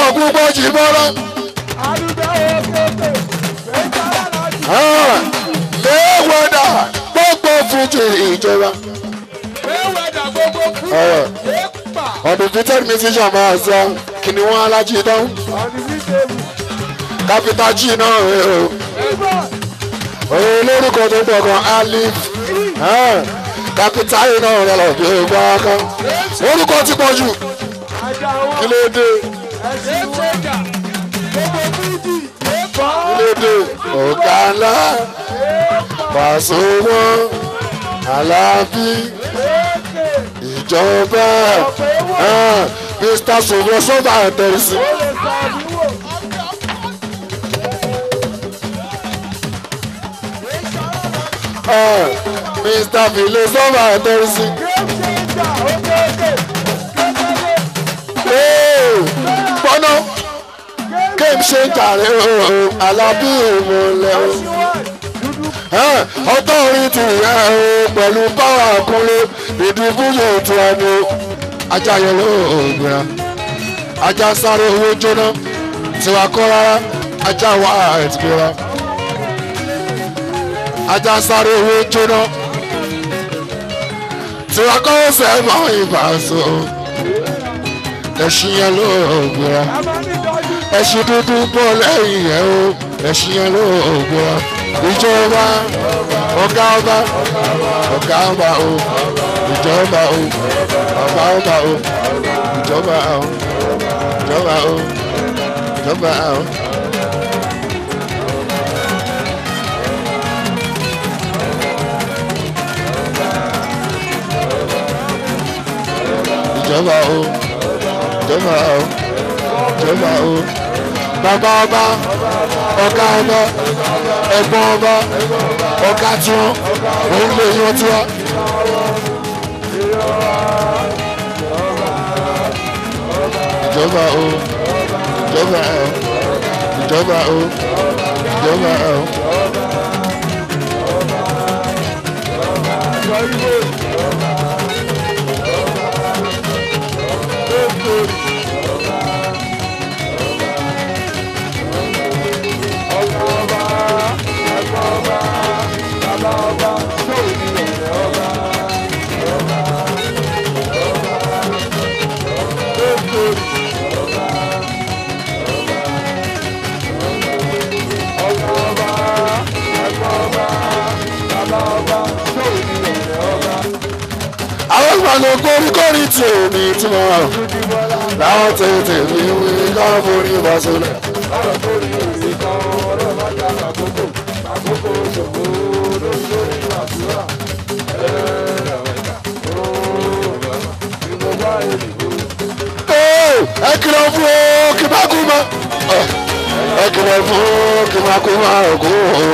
pọ̀ púpọ̀ jì bọ́lá. léwọ́dà gbogbo fújì ìjọba. undefeated musician máa sọ kìnìún alájí dán kápítà jì náà rè o. òun lórúkọ tó pọ̀ gan alif kápítà yìí náà rẹ̀ lọ bí o gbọ́ kan. orúkọ ti pọ̀ jù kí ló dé kí ló dé ọ̀gá ńlá pàṣẹ wọn aláàbí ìjọba mr sọgbọn sọba àtẹrẹsì. mr file sọba àtẹrẹsì. gbọ́nà kéèmù ṣe ń jàre alábí ìmọ̀lẹ́ o ọtọ́ orin ti rẹ̀ o pẹ̀lú báwa kúnlé ìdìbòyè tí a ní ajá yẹn ló gbéra ajá sáré owó jóná tiwa kọ́ rárá ajá wà ẹ̀tì gbéra ajá sáré owó jóná tiwa kọ́ ọ̀sẹ̀ mọ́ ìbáṣọ ẹ̀sìn yẹn ló gbéra ẹ̀sìn dúdú bọ̀ lẹ́yìn ẹ̀ o ẹ̀sìn yẹn ló gbéra ìjọba ọ̀gá ọba ọ̀gá ọba o ìjọba o ọba ọba o ìjọba o ìjọba o ìjọba o. ìjọba o ìjọba o ìjọba o bàbá ọba ọ̀gá ọba ẹ̀gbọ́n ọba ọ̀gá tiwọn òun lè yan tiwa. ìjọba o ìjọba o ìjọba o ìjọba o. àwọn ìgbàlè kórìkórì tí omi tí mo rà láwọn tètè mi wí káwọn forí bá sólẹ̀. ẹ kìlọ̀ fún o kí bá kú mọ́ ẹ kìlọ̀ fún o kí bá kú mọ́ òkú o.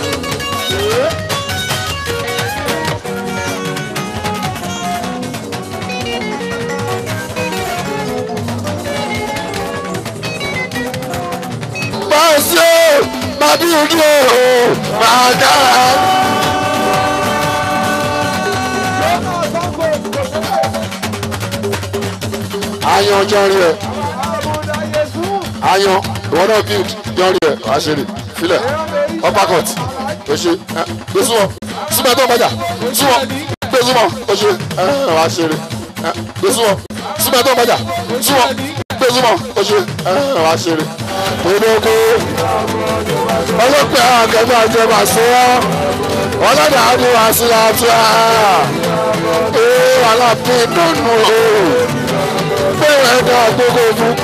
máa ṣe ó máa bí ojú o máa dára. ayan jọrí ẹ ayan ìwọ náà build jọrí ẹ wàá ṣe rè filẹ uppercut o ṣe gbé súnmọ́ súnmọ́ tó ń bàjá súnmọ́ gbé súnmọ́ o ṣe wàá ṣe rè gbé súnmọ́ súnmọ́ tó ń bàjá súnmọ́ gbé súnmọ́ o ṣe wàá ṣe rè gbogbo ọlọ́pẹ́ àgẹ́gbẹ́ àjẹmà sí ọ́ ọlọ́dà àdúrà sí àtúrà ee alábí nínú o bẹ́ẹ̀ ẹ̀dá gbogbo fún.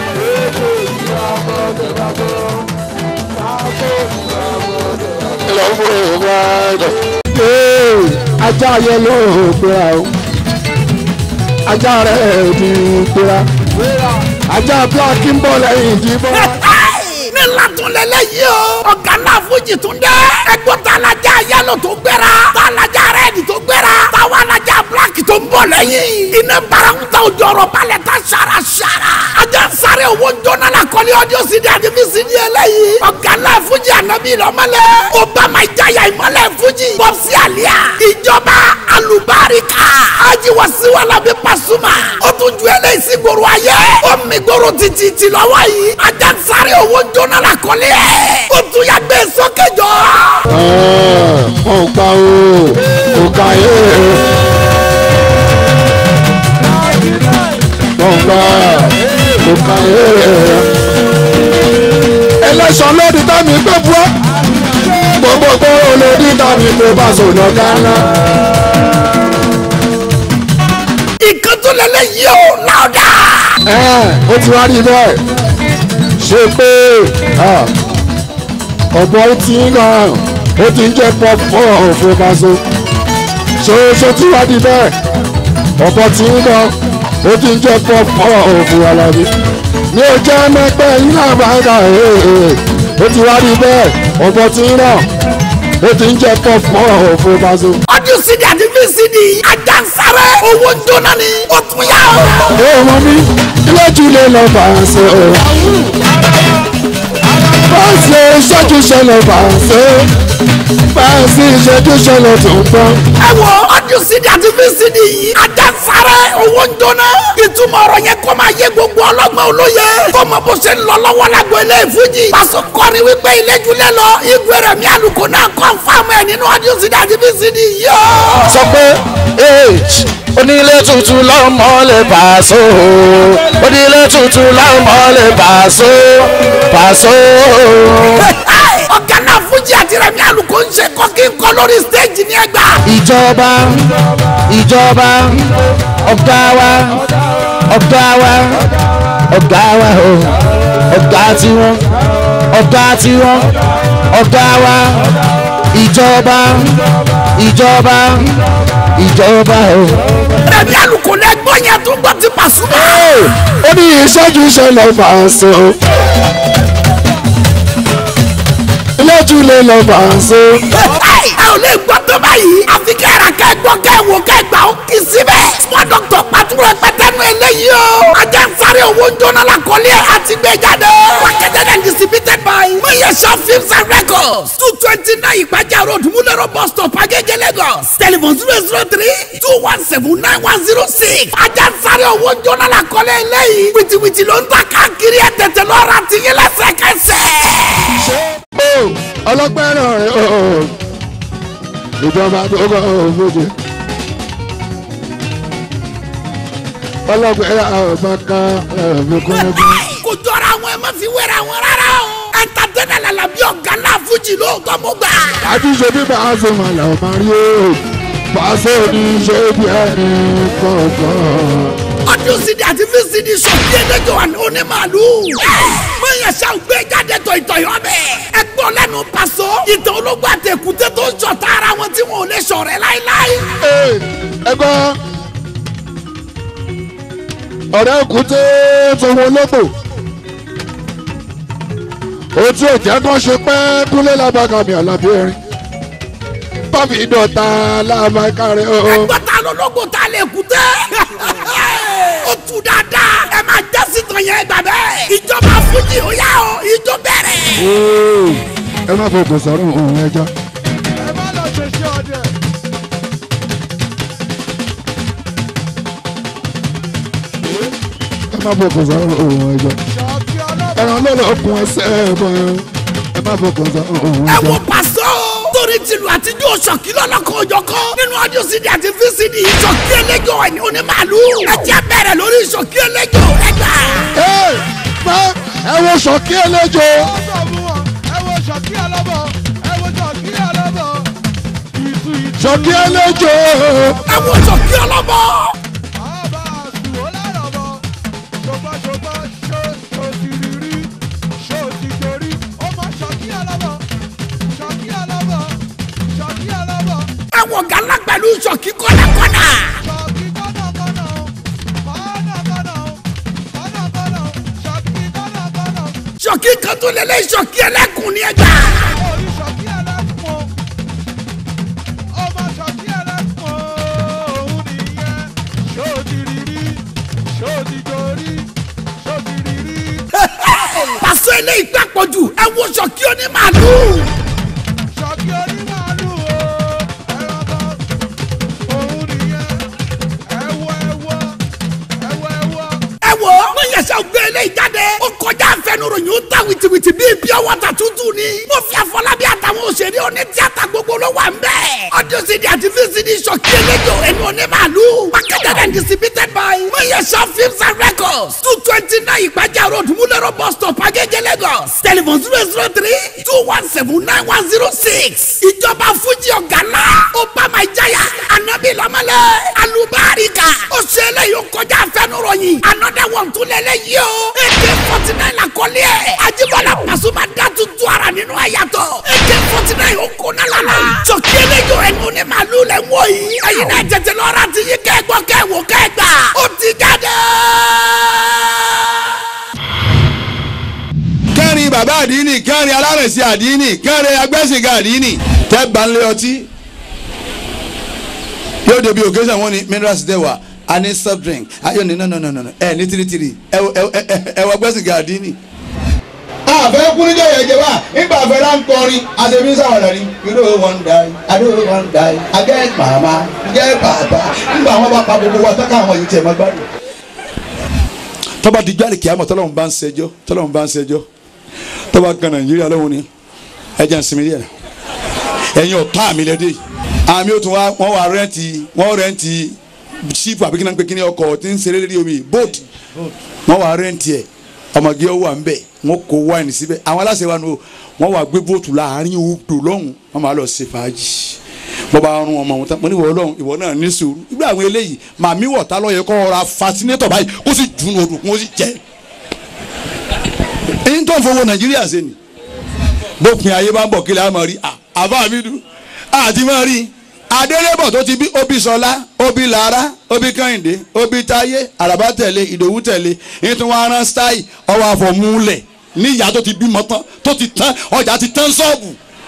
ìlọ́wọ́ ìwà ẹ̀dọ̀. ajá yẹn ló gbéra o ajá rẹ̀ ti gbéra ajá black ń bọ̀ lẹ́yìn ìdìbò ní latúnlẹ̀lẹ̀ yìí o. ọ̀gá náà fújì tún dẹ́. ẹgbọ́n talajà yálò tó gbéra. talajà rẹ́ẹ̀dì tó gbéra. táwa alajà black tó ń bọ̀ lẹ́yìn. iná barakuta òjò ọ̀rọ̀ balẹ̀ ta sara sara. ajá sáré sáré owó jóná la kọ́lé ọdún sídi àti fi sídi eléyìí. ọ̀gá ńlá fújì ànábì lọ́mọlẹ̀. obama ìjayà ìmọ̀lẹ̀ fújì. bọ́sì àlíyà. ìjọba alùbáríkà. ajiwasiwala bí pasuma. ó tún ju eléyìí sí gbòòrò ayé. ó mi gbòòrò títí ti lọ́wọ́ yìí. ajá sáré owó jóná la kọ́lé ẹ̀. ó tún yà gbé sókè jọ. mo gbà o kò ká yé mo gbà kò ká yé. ẹlẹ́sàn lódì tàbí pé buọ́ gbogbo gbòòrò lódì tàbí pé bá sọ̀nà kánà. ìkan tó lẹ́lẹ́ yìí ó láòdà. ó ti wá rí bẹ́ẹ̀ ṣe pé ọ̀bọ tí ń hàn ó ti ń jẹ́ pọ́pọ́ òfin paṣọ ṣoṣo tí wá di bẹ́ẹ̀ ọ̀bọ tí ń hàn ó ti ń jẹ́ pọ́pọ́ òfin alábí ní o jẹ́ mẹ́pẹ́ yín náà bá ń kà ó ti wá di bẹ́ẹ̀ ọ̀bọ tí ń hàn ó ti ń jẹ́ pọ́pọ́ òfin paṣọ. ọdún sídi àti fi sídi ajá sáré owó jóná ni ó tún yà ó. ó mọ mi ilé jù lè lọ bá a ṣe o. Báàsì ìṣẹ́jú ṣẹlẹ̀ báàsì. Báàsì ìṣẹ́jú ṣẹlẹ̀ tó ń gbọ́. ẹ wo ọdún sídi àti fi sídi yìí ajá sáré owó jóná ìtumọ̀ ọ̀rọ̀ yẹn kọ́ máa yé gbogbo ọlọ́gbọ́n olóye kó mọ bó ṣe ń lọ lọ́wọ́ lágbo ilé ìfújì. pàṣẹ kọrin wípé ilé jùlẹ̀ lọ igun rẹ̀ mi àlùkò náà kọ́ fáwọn ẹ̀ nínú ọdún sídi àti fi sídi yìí ó. sọ pé onílé tuntun lọ́mọ lè Paso onílé tuntun lọ́mọ lè Paso Paso. ọ̀gá náà fújì àti rẹ̀ mi àlùkò ń ṣe kọ́kí ń kọ́ lórí stéèjì ní ẹgbà. ìjọba ìjọba ọ̀gá wa ọ̀gá wa ọ̀gá wa o ọ̀gá tiwọn ọ̀gá tiwọn ọ̀gá wa ìjọba ìjọba ìjọba o. rẹ̀ mi àlùkò lẹ́gbọ́n yẹn tó gbọ́ ti Pasuma. Ó ní ìṣẹ́jú ṣẹlẹ̀ báàsì. Ilé jù lè lọ báàsì. ẹ ò lè gbọ́ tó báyìí àfi kẹ́ra kẹ́gbọ́ kẹ́wò kẹ́gbà ó kì í síbẹ̀. small doctor pàtúrò pẹ́tẹ́nu eléyìí o. ajá ń sáré owó jóná la kọ́lé àti gbé jáde. marketed and distributed by mayesha films and records two twenty nine ìpàjà road múlẹ̀rọ̀ bus stop agége lagos telephone zero zero three two one seven nine one zero six. ajá ń sáré owó jóná la kọ́lé eléyìí. wìtìwìtì ló ń ta káàkiri ẹ̀ tètè lọ́ra tìyín lẹ́sẹ̀kẹsẹ̀. Ọlọ́pẹ́ náà rẹ̀ ooo. Ìjọba tó kọ́ òfòjì. Ọlọ́pẹ́ náà ọ̀gbọ́n kan ẹ̀mí kúnlẹ́kún. kò jọra àwọn ẹ má fi wéra wọn rárá o. ẹ̀ńtàtẹ́nà làlà bí ọ̀gá náà fújì lóòótọ́ mo gbà. àtúnṣe bí Paso máa là máa rí o Paso ní ṣe bí ẹni kọ̀ọ̀kan. ọdún sídi àti fi sídi sọ̀tí ẹ̀dẹ́jọ́ wà ní onímàálù. mọ̀nyẹ̀ ṣá ò gbé jáde tọ̀ìtọ̀ì ọbẹ̀. ẹ gbọ́ lẹ́nu Paso ìtàn ológun àtẹ̀kùtẹ́ tó ń ṣọ̀tá ara wọn tí wọn ò lè ṣọ̀rẹ́ láéláé. ẹ gbọ́ ọ̀rẹ́ òkúté tòun ológbò ojú òjẹ́ kan ṣe pẹ́ kúnlé lábàkàmì àlàbí erin bámi dọ̀tà lábàkàrẹ́ o. ẹgbẹ́ ta lológun ta lè kútẹ́. ó tu dáadáa ẹ máa jẹ́ sítan yẹn gbà bẹ́ẹ̀. ìjọba fújì ó yá o ìjọ bẹ̀rẹ̀. ẹ má fọkàn sọ̀rọ̀ òun ẹja. ẹ má lọ ṣe ṣe ọdẹ. ẹ má fọkàn sọ̀rọ̀ òun ẹja. ṣọ́ọ̀kì ọlọ́pàá. ẹran lọ́lọ́ okun ẹsẹ̀ ẹ̀bọ̀ ẹ má fọkàn sọ̀rọ̀ òun ẹ ẹja. wo Paso torí tìlù àtijọ́ ṣọ̀kí lọ́lọ́kan òjọ̀kan nínú ọdún sídi àti fíṣídì ṣọ̀kí ẹlẹ́jọ́ ẹ̀ ní onímàálù ẹ jẹ́ bẹ̀rẹ̀ lórí ṣọ̀kí ẹlẹ́jọ́ ẹ gbà. ẹ má ẹ wo ṣọ̀kí ẹlẹ́jọ́. ọ̀sọ̀ mú wọn ẹ wo ṣọ́ọ̀kì ọlọ́pàá ẹ wo ṣọ́ọ̀kì ọlọ́pàá. ìtú ìtú. ṣọ̀kí ẹlẹ́jọ́. ẹ wo ṣọ̀kí ọlọ́bọ. àbá àsùwò lárọ̀bọ̀. ṣùgbọ́n ṣùgbọ́n ṣó ṣó ti rí rí ṣó ti dorí. ó mọ ṣọ́ọ̀kì ọlọ́pàá. ṣọ́ọ̀kì ọlọ́pàá. ṣọ́ọ̀kì ọlọ́pàá. ẹ wo gàlá pẹ̀lú ṣọ̀kí kọ́nàkọ́nà. ṣọ́ọ̀kì kọ́nàkọ́nà o. kọ́nàkọ́nà o. kọ́nàkọ́nà o. ṣọ́ọ̀kì kọ́nàkọ́nà o. ṣọ̀kí kan tó lélẹ̀ ṣọ̀kí ẹlẹ́kùn ni ẹ gbà. orí ṣọ́ọ̀kì ẹlẹ́kùn o. ọmọ ṣọ́ọ̀kì ẹlẹ́kùn o. òun nìyẹn. ṣó ti rí rí. ṣó ti dorí. ṣó ti rí rí. eléyìí gbàpọ̀ jù ẹ wo ṣọ̀kí onímàálù. ṣọ́kí onímàálù o ẹ̀rọ òun nìyẹn ẹ̀wọ̀ ẹ̀wọ̀ ẹ̀wọ̀ ẹ̀wọ̀. ẹ wo wọ́n yẹsẹ̀ gbé eléyìí jáde ó kọjá àfẹnuròyìn ó ta wìtìwìtì bíi bí ọwọ́ta tútù ni mo fi àfọlábí àtàwọn òṣèré oní tíátà gbogbo ló wà ń bẹ̀. audio cd àti vcd ṣọ̀kí eléjò ẹnu onímàálù marketed and distributed by mayesha films and records two twenty nine ìpàjà road múlẹ̀rọ̀ bus stop agége lagos telephone zero zero three two one seven nine one zero six ìjọba fújì ọ̀gánná obama ìjáyà anabi lamẹlẹ alubarika ó ṣe eléyìí ó kọjá àfẹnuròyìn another one tún lélẹ́yìí o ak forty nine àkọlé ẹ̀ ajibọlá pasuma dá tuntun ara nínú ẹ̀yàtọ̀ ak forty nine ó kó náà lala jọ̀kí eléyìí ẹnu ní màálù lẹ̀ ń wọ̀ yìí ẹ̀yin náà tètè lọ́ra ti yí kẹ́gbọ́ kẹ́wò kẹ́gbà ó ti jáde. kẹrin bàbá àdínì kẹrin alárẹ̀sí àdínì kẹrin agbẹ́sìnká àdínì tẹ́ bá ń lé ọtí yóò débi occasion wọn ni minerals dẹ̀ wà a ní soft drink ayọ̀ ní no no no no ẹ ní tiritiri ẹ ẹ ẹ ẹ wọ agbẹ́sìnká àdínì. àfẹ́ kúrújọ yẹn jẹ wá nígbà àfẹ́ là ń kọrin àtẹ̀mí sáwọ̀dà ni. you know one die i know one die i get mama get papa nígbà wọn bá pa gbogbo wa tọ́ka àwọn yìí tiẹ̀ máa gbádùn. tọ́ba di jáde kìámọ̀ tọ́lọ́run bá ń ṣẹjọ́ tọ́lọ́run bá ń ṣẹjọ́ tọ́ba kan nàìjíríà lọ́wọ́ ni ẹ̀jẹ̀ ń sinmi díẹ̀ ẹ̀yin ọ̀tá mi lẹ́dẹ̀ àmì òtún wa wọ́n wà rẹ́ǹtì wọ́n rẹ́ǹtì ṣíìpù àbí kíná pé kíní ọkọ̀ tí ń ṣeré lórí omi boat wọ́n wà rẹ́ǹtì ẹ̀ ọmọge ọwọ́ à ń bẹ̀ wọ́n kó wáìnì síbẹ̀ àwọn aláṣẹ wa nù wọ́n wà gbé bóòtù láàrin odò lọ́hùn wọ́n máa lọ ṣe fàájì bọ́ bá rún ọmọ wọn tán mo ní ìwọ ọlọ́run ìwọ náà ní sùúrù ìgbà àwọn eléyìí màmí wọ̀tá lọ́yẹ kọ́ ra fascinétọ̀ báyìí kó sì dùn odò kó sì jẹ́ èyí tó ń fowó nàìjíríà ṣe ni bópin ayé bá ń bọ̀ kílẹ̀ àmọ́ rí àbá mi dùn àti máa rí adélébọ̀ tó ti bí obi sọlá obi lára obi kẹ́hìndé obi táyé àràbá tẹ̀lé ìdòwú tẹ̀lé èyí tó wá rán stáì ọwọ́ àfọ̀múlẹ̀ ní ìyá tó ti bímọ tán tó ti tán ọjà ti tán ṣọ́ọ̀bù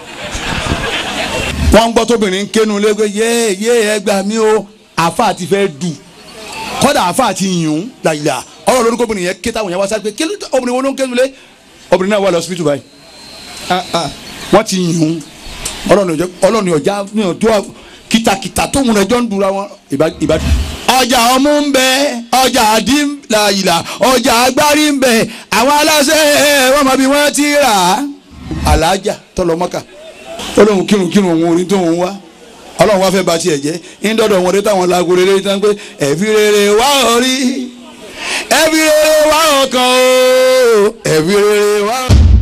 wọ́n ń gbọ́ tóbìnrin ń kénu lẹ́gbẹ́ yé yé ẹ gbà mí o àfa ti fẹ́ dù kọ́dà àfa ti yùn làyìlà ọ̀rọ̀ lórúkọ obìnrin yẹn ké táwọn yẹn wá sáré pé kí ló obìnrin wo ló ń kénu lé obìnrin náà wà lọ hospital báyìí wọ́n ti yùn ọlọ́ni ọjà ní ọjọ́ kìtàkìtà tóun rẹ̀ jọ ń dura wọn ìbá. ọjà ọmú ń bẹ ọjà àdí làyìlà ọjà agbárí ń bẹ àwọn aláṣẹ wọn mọ bí wọn ti rà á. alájà tọlọmọkà olóhùn kírun kírun òun orin tó ń wá ọlọ́run wá fẹ́ ba tiẹ̀ jẹ́ ńdọ́dọ̀ wọn dé táwọn laago rere tán pé ẹ̀fí rere wá orí ẹ̀fí rere wá ọkàn o ẹ̀fí rere wá.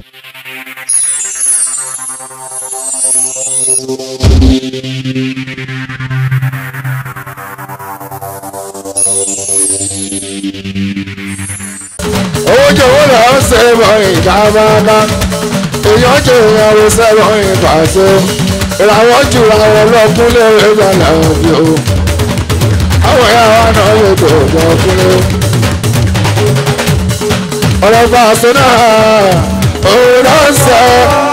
owó jòwó là ń sẹ́wọ̀ ìka máma èèyàn jò ìyàwó sẹ́wọ̀ ìpàṣẹ ìràwọ̀ jù àwọn ọlọ́kùn lérè gbàlà òbí o àwọn ìyá wa náà yóò tó ọjọ́ kúnlé ọ̀rọ̀ pàṣẹ náà òun náà ń sọ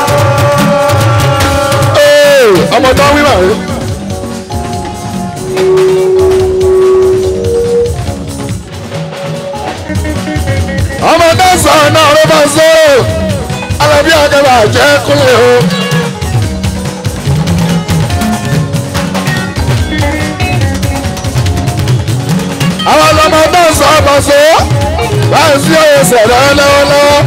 ọmọ tó ń wí màrí. ọmọ mẹ́sàn-án náà ló bá so alábí àgàbà jẹ́ kúnlẹ̀ o. àwọn ọmọ mẹ́sàn-án bá so báyìí sí òye sẹ̀rẹ̀ lọ́wọ́lọ́wọ́.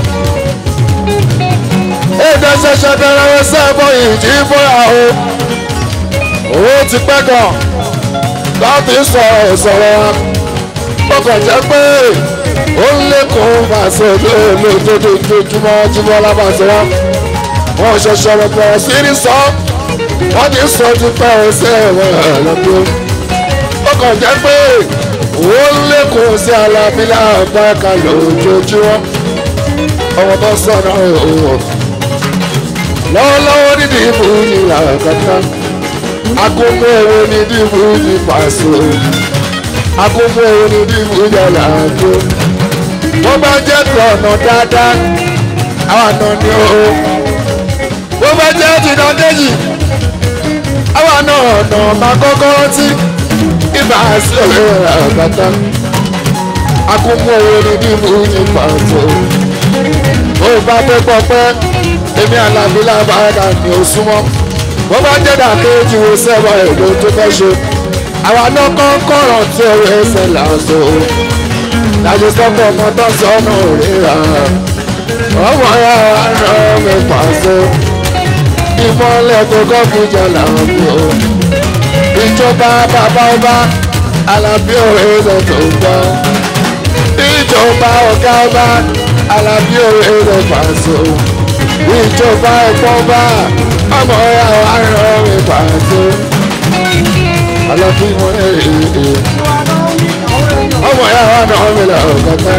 èdè ṣẹ̀ṣẹ̀ bẹ̀rẹ̀ ẹsẹ̀ bọ̀ ìjì fúnra o. owó ti pẹ́ gan láti sọ̀rọ̀ sọ̀rọ̀ wa ó kàn jẹ́ pé ó ń lékun fàṣẹ lójoojúmọ́ jùmọ́ lábàṣẹ wọn wọn ṣẹ̀ṣẹ̀ rẹ̀ bẹ̀rẹ̀ sí ní sọ wọ́n ti sọ ti pẹ́ ọ̀sẹ̀ rẹ̀ lọ́dún ó kàn jẹ́ pé ó ń lékun sí alábílà àgbàkà lójoojúmọ́ ọmọ tó sọ̀rọ̀ òwò lọ́wọ́lọ́wọ́ nídìí ìbò ìlà kàkà akókó owó nídìí ìbò ìpàṣẹ akókó owó nídìí ìbò ìyàlá àjò wọ́n bá jẹ́ tọ̀nà dáadáa àwọn àna ni ó wọ́n bá jẹ́ tìǹà déjì àwọn àna ọ̀nà máa kọ́kọ́ rántí ibà sí ọ̀rẹ́ àgbàtà akókó owó nídìí ìbò ìpàṣẹ ó bá bá fẹ́ pọ̀ pẹ́ èmi àlàbí làbáyà ni ó súnmọ́ wọ́n bá jẹ́ dàkéjì wo sẹ́wọ̀n èlò tó fẹ́ ṣe àwa náà kọ́ kọ̀rọ̀ tí ó rẹ̀ ṣe làásù láti sọ́kọ̀ ọmọ tó sọnù ríra ọmọ ya rán mi pàṣẹ ìmọ̀lẹ̀ tó kọ́ fún jẹ làwọn bí o ìjọba bàbá ọba alábí òwe ṣe tó gbọ́ ìjọba ọ̀gá ọba alábí òwe ṣe pàṣẹ ìjọba ẹ̀pọ̀ ọba ọmọ ya rán mi pàṣẹ alábí wọn ẹ̀ ẹ̀ ọmọ ya wà náà mi là ọ̀gá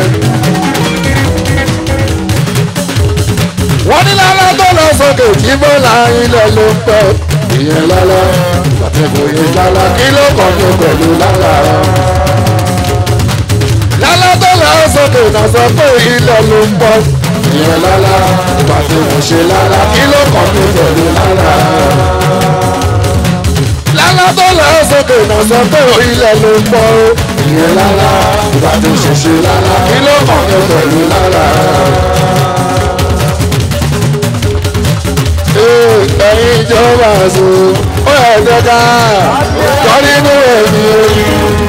wọ́n ní lálá tó lọ sókè tí bọ́lá ilẹ̀ ló ń pẹ́ ìyẹn lálá àtẹ̀kọ̀ yẹn lálá kí ló kàn ní pẹ̀lú lálá. lálá tó lọ sókè náà sọ pé ilẹ̀ ló ń pọ̀ ìyẹn lálá àtẹ̀kọ̀ ṣe lálá kí ló kàn ní pẹ̀lú lálá. lálá tó lọ sókè náà sọ pé ilẹ̀ ló ń pọ̀ ìyẹn lálá àtẹ̀kọ̀ ṣe lálá kí ló kàn ní pẹ̀lú lálá. ẹ̀yin ìjọba àṣọ ó yẹ kẹta kọ́ nínú ẹ̀mí orí.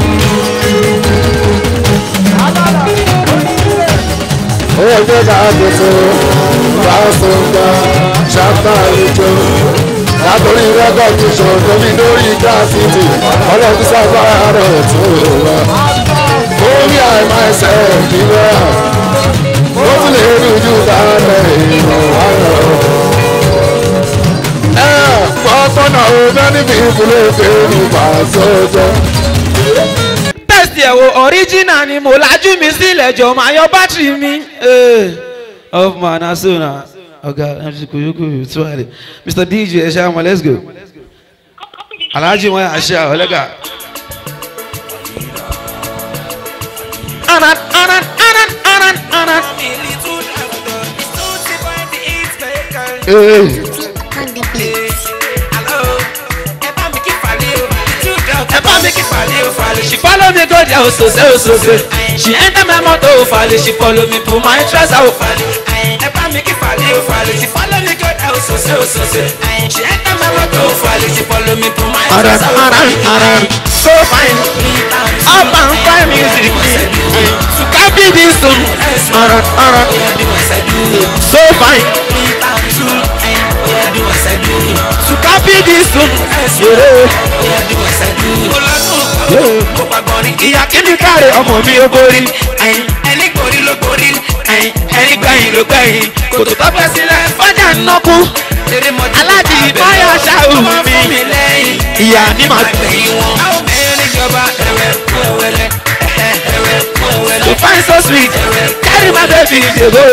ó yẹ kẹta àgbètò fásitì ṣàtà ìjọ látòrí rẹ́kọ̀dìṣọ̀ tóbi lórí gíláàsìtì ọlọ́dún sábàá rẹ̀ tó wà. orí àìmọ̀ ẹsẹ̀ ìdílé ó tún lè rí ojú dáadáa ìrọ̀ wá lọ pọ́pọ́nà ọ̀gbẹ́ni bí ìfúnlẹ̀ fẹ́ ní pàṣẹjọ. tẹ́sítì ẹ̀ wo ọ̀ríjìnà ni mo lajú mi sílẹ̀ jọ máa yọ bátìrì mi. off man asuna ọ̀gá mc kuyukuyu tuwari mr dj ẹ ṣe àmọ́ let's go. alhaji wọn yà ṣe àwọn ọlẹ́gà. anan anan anan anan anan. on the beat. ẹ bá mi kí falẹ̀ o falẹ̀ she follow me go there osose osose she enter my motor o falẹ̀ she follow me put my trouser o falẹ̀ ẹ bá mi kí falẹ̀ o falẹ̀ she follow me go there osose osose she enter my motor o falẹ̀ she follow me put my trouser o falẹ̀ so fine up and fine music to copy this song so fine to copy this song. ìyá kíni káre ọmọ mi ó borí ẹni borí ló borí ẹni gbẹ̀yìn ló gbẹ̀yìn kòtò tó fẹ́ sílẹ̀ fọ́jà ń nọ́kú aláàjì ìfọ́yà ṣáà mi ìyá ni màá gbẹ̀yìn wọn. You find so sweet, carry my baby dey go.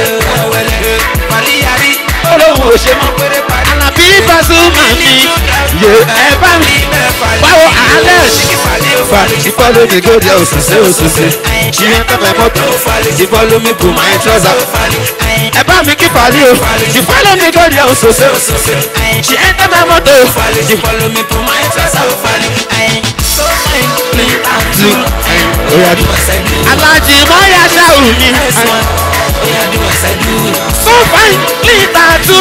Olóhùn ò ṣe mọ́ péré parí. Àlàbí Pasuma mi, yé ẹ bá mi. Báwo àálẹ̀ ṣì follow me go there òṣìṣẹ́ òṣìṣẹ́. Ṣì yẹn tẹ́ mẹ́ mọ́tò, ṣì follow me pull my trouser. Ẹ bá mi kí fàlí o, ṣì follow me go there òṣìṣẹ́ òṣìṣẹ́. Ṣì yẹn tẹ́ mẹ́ mọ́tò, ṣì follow me pull my trouser. Alájì Mọ́yá ṣáù mi. So fine, lítà tú.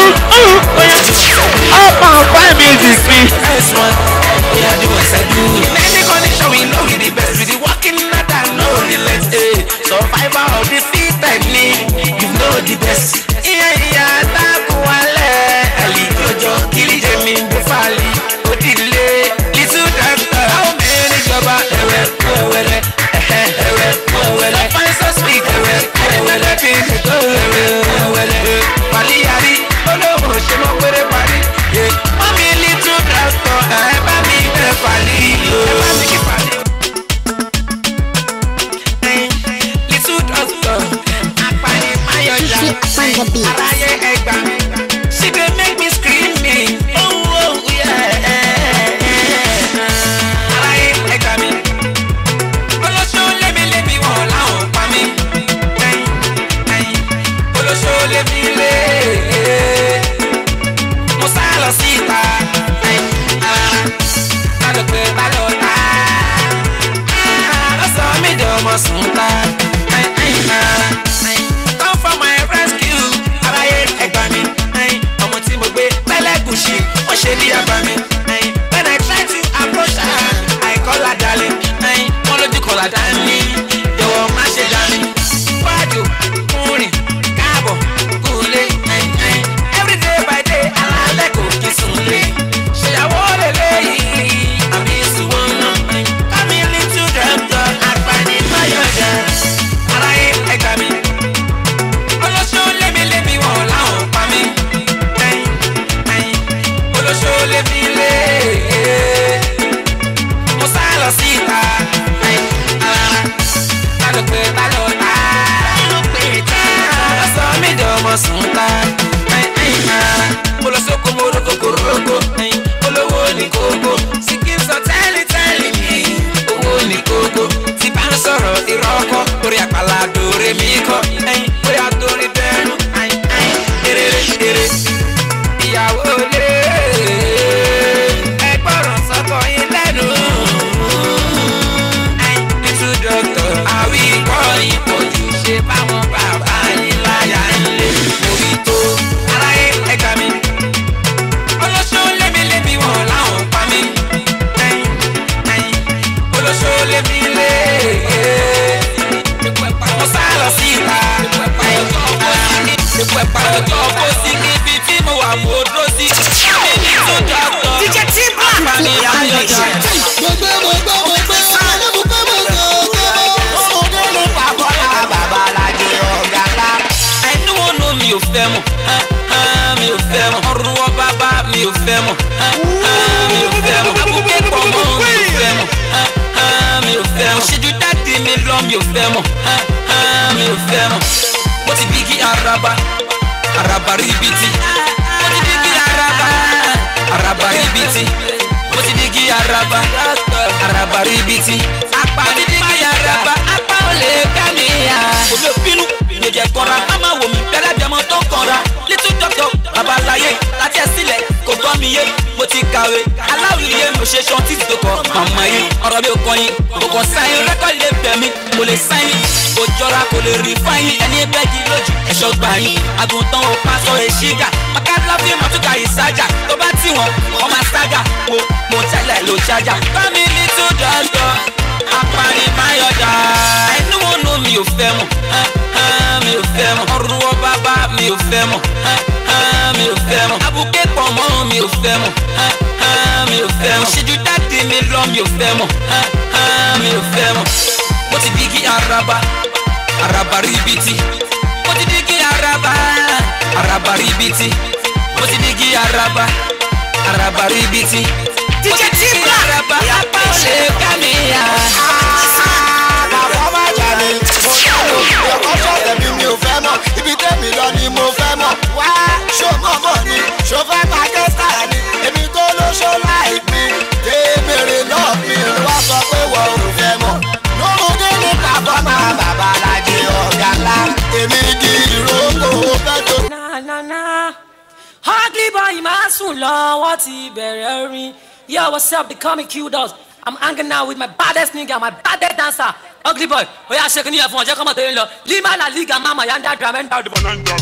Up and fine music mi. Any condition we know we the best. We the working hard and no relent. eh. Survivor of the fittest ni. You know the best. Iye iye àtàkùn wálẹ̀. Ẹ̀lì jọjọ kìlì jẹ̀mí gbé fàlì. Òdìlé little doctor. Àwọn mẹ́rin níjọba ẹ̀wẹ̀ kú ẹ̀wẹ̀lẹ̀. Ẹ̀hẹ̀ ẹ̀wẹ̀ kú ẹ̀wẹ̀lẹ̀. Fine so sweet ẹ̀wẹ̀ kú ẹ̀wẹ̀lẹ̀. Bí mi tó ẹ̀wẹ̀ kú ẹ̀wẹ̀lẹ̀. Pàlíyàrí olóhùn ṣe mọ́ péré parí. Mọ́mí little doctor ẹ̀ bá mi bẹ̀ fàlì. Ẹ bá mi kí fàlì. Little doctor apani mayọ̀jà. Keep on the beat. Aráyé ẹgbà mi. She dey make me screaming. Oh, oh, yeah. Aráyé ẹgbà mi. Olóṣó lémi lémi wọ̀ láwọn pa mí. Ẹyin, ẹyin. Olóṣó lémi lé. Mo sá lọ síta. Ẹyin, ah. Má lọ pé bá lọ tá. Ah, Ó sọ mí di ọmọ sùn ta. Ẹyin, ẹyin, ah. Ẹyin. Come for my rescue. I fọwọ́ sùn ká. Ẹyin, ẹyin, ah. mo lọ sóko mo roko kò roko ẹyin olówó ní kókó síkí sọ tẹ́lẹ̀ tẹ́lẹ̀ mi owó ní kókó tí bá ń sọ̀rọ̀ ìrọ́kọ́ orí àpàlà dòre mi kọ́ ẹyin bóyá torí dẹnu ẹyin ẹyin eré eré ìyàwó lé ẹgbọ́ràn sọ́kọ yín lẹ́nu ẹyin ètò dọ́kítọ̀ àwí ìkọ́ ìpọ̀jù ṣe báwọn bàbá yín láyà ń lé orí tó aráyé ẹgbàá mi olóṣó lémi-lémi wọn làwọn pa mí ẹyin ẹyin olóṣó lémi lé mo sá lọ sí ìta ọjọ́ kó sí níbi tí mo wà mo dúró sí mi ní tó dọ́kọ̀ díje tí bá àpàmì ayọ̀jà. ẹnu wọn nù mi ò fẹ́ mọ̀ ah, ah, mi ò fẹ́ mọ̀ ọrùn wọn bàbá mi ò fẹ́ mọ̀ ah, ah, mi ò fẹ́ mọ̀ abúké pọ̀ mọ́ mi ò fẹ́ mọ̀ ah, ah, mi ò fẹ́ mọ̀ ṣíjú dáàdi mi lọ mi ò fẹ́ mọ̀ ah, ah, mi ò fẹ́ mọ̀ mo ti bí kí araba araba ribiti mo ti bí kí araba araba ribiti mo ti bí kí araba araba ribiti apá mi bí kí araba apá ò lè ká mi yá. omi ò bínú mi ò jẹ kọra má má wò mí bẹ́lẹ̀ bí ọmọ tó kọra little doctor babaláyé láti ẹ̀ sílẹ̀ kò gbọ́ mi yé mo ti kàwé aláwìyé mo ṣe ṣan títí tó kọ màmá yìí ọ̀rọ̀ mi ò kọ́ yín kò kàn sáyìn rẹ́kọ̀dì lè bẹ̀ mí kò lè sáyìn kò jọra kò lè rí fáyín ẹni bẹ́ẹ̀ di lójú ẹ̀ṣọ́ gbà yín àgùntàn ò pa sọ èṣígà makadla fi mọ̀túkà ìsájà tó bá tì wọ́n ọmọ sága wo mo tẹ́lẹ̀ ló ṣájà bámi little doctor apani mayọ̀dá ẹnu wọn nù mi ò fẹ́ mọ̀ ah, ah, mi ò fẹ́ mọ̀ ọrùn wọn bàbá mi ò fẹ́ mọ̀ ah, ah, mi ò fẹ́ mọ̀ abúké pọ̀ mọ́ mi ò fẹ́ mọ̀ ah, ah, mi ò fẹ́ mọ̀ ṣíjú dáàdi mi lọ mi ò fẹ́ mọ̀ ah, ah, mi ò fẹ́ mọ̀ mo ti bí kí araba araba ribiti mo ti bí kí araba araba ribiti mo ti bí kí araba araba ribiti díje tí bá araba apá ò lè ká mi yá. bàbá má jà ní mo dánú ọkọ ṣọ̀tẹ̀ mi mi ò fẹ́ mọ̀ ibi tẹ́mi lọ ni mo fẹ́ mọ̀ wá ṣó mọ̀ mọ̀ ni ṣó fẹ́ máa ké sára ni èmi tó ló ṣó láì pín tèmèrè náà mi ló wá sọ pé wọ́n ò fẹ́ mọ̀ lóhun kí ni bàbá máa bàbá lajẹ ọ̀gá ńlá èmi di ìrókò fẹ́ tó. na na na ugly boy máa sùn lọ́wọ́ ti bẹ̀rẹ̀ orin yo what's up becoming cute us i'm hanging out with my baddest nigga my baddest dancer ugly boy oya ṣe kìnìyàn fún ọjọ́ kọ́mọ̀ tó yẹn lọ lima la liga mama yanda dramenda dùbọ̀ náà ń jọ.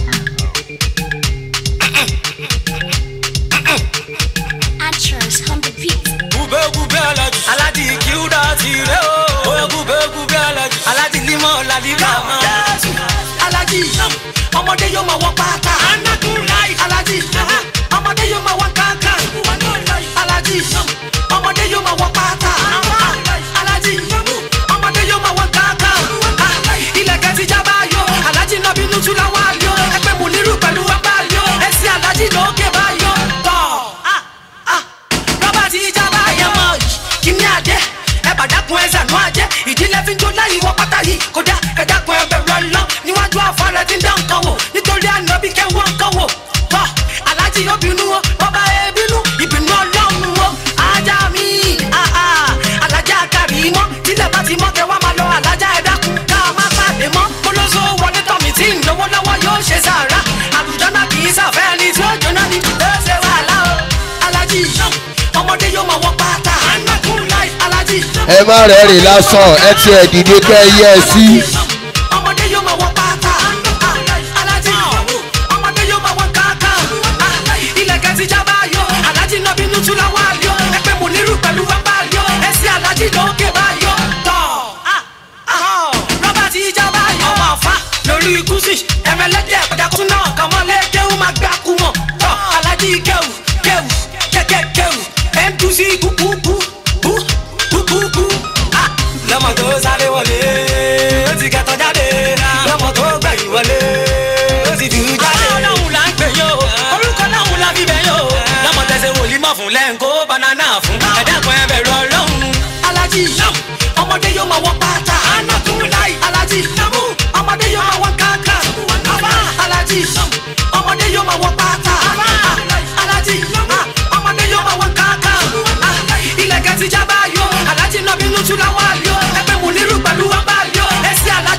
Actress on the beat. gúbẹ́gúbẹ́ alájì. alájì kíúdà ti rẹ̀ o. bóyá gúbẹ́gúbẹ́ alájì. alájì límọ̀ làlíkà máa. alájí ọmọdé yóò máa wọ pátá. alájí ọmọdé yóò máa wọ kankan. alájí ọmọdé yóò máa wọ pátá. alájí ọmọdé yóò máa wọ kankan. ilẹ̀kẹ̀ ti jábá yó alájí náà bínú tún láwọn àlọ́ ẹgbẹ́ mu nírú pẹ̀lú ọgbà yó ẹsẹ̀ alájí lókè bá yó. tọ́ rọ́bà ti jábá yẹn mọ́ kíní àdé ẹ bàdákun ẹ sànú àjẹ ìdílé fi ń jó láyé wọ pátá yìí kódà ẹ dákun ẹ bẹ̀rù ọlọ́ níwájú àfọlẹ́ tí ń dán nǹkan wò nítorí ànábì kẹwọ́n nǹkan wò tọ́ aláàjì yóò bínú o bọ́bá ẹ bínú ìbínú ọlọ́run o ajá mi àhà alájà kárí mọ́ tílẹ̀ bá ti mọ́ kẹ wá máa lọ alájà ẹ dákun ká má pàdé mọ́ kólóso wọlé tọ́mì tí ń lówó lọ́wọ́ yóò ṣe sàrà àlùjọ náà kì í sàfẹ́ ẹni tí ó jóná ni ó ṣe wàhálà o aláàjì ọmọdé yóò máa wọ pátá aláàjì ẹ má rẹ́rìn lásán ẹ ti ẹ̀ dìde kẹ́ ẹ yẹ ẹ sí. ọmọdé yóò máa wọ pátá alájí ọmọdé yóò máa wọ kankan ilẹ̀kẹ̀ ti jábá yọ alájí náà bínú tún láwọn àlọ́ ẹgbẹ́ mu nírú pẹ̀lú wápá yọ ẹsẹ̀ alájí lókè bá yọ tọ̀ rọ́bà ti jábá yọ wà fà lórí gúúsì ẹ̀rẹ̀lẹ́dẹ̀ ẹ̀kọ́dàkùn náà kàmọ́lé kéwù máa gbà kú mọ̀ tọ̀ alájí kéwù kéwù kẹ́kẹ́ kéwù mqc kúkúkú kú kúkúkú lọ́mọ tó sáré wọlé ó ti kẹta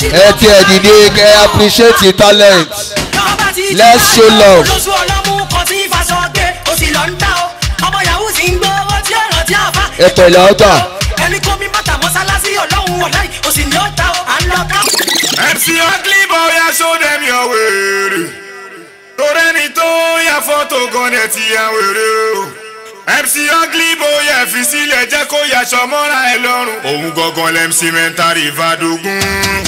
ẹ tiẹ̀ dìde kẹ́ appreciate your talent let's show love. lóṣù ọlọ́mú kan tí fàṣọ gbé o sì lọ ń dá o ọmọ yahoo sì ń gbọ́ owó tí ọ̀rọ̀ tí a fa. ẹ pẹ̀lẹ́ ọjà. ẹni kó mi bàtà mọ́sálásí ọlọ́run ọ̀la yìí o sì ní ọ̀tá o à ń lọ ká. MC ugly boy ya show them your wèrè torí ẹni tó ya fọ́tò gan ẹ̀ ti ya wèrè o MC ugly boy ya fi sílẹ̀ jẹ́ kó yaṣọ mọ́ra ẹ lọ́rùn òun gangan lẹ́mc mẹ́ntàrí ìfàdógún.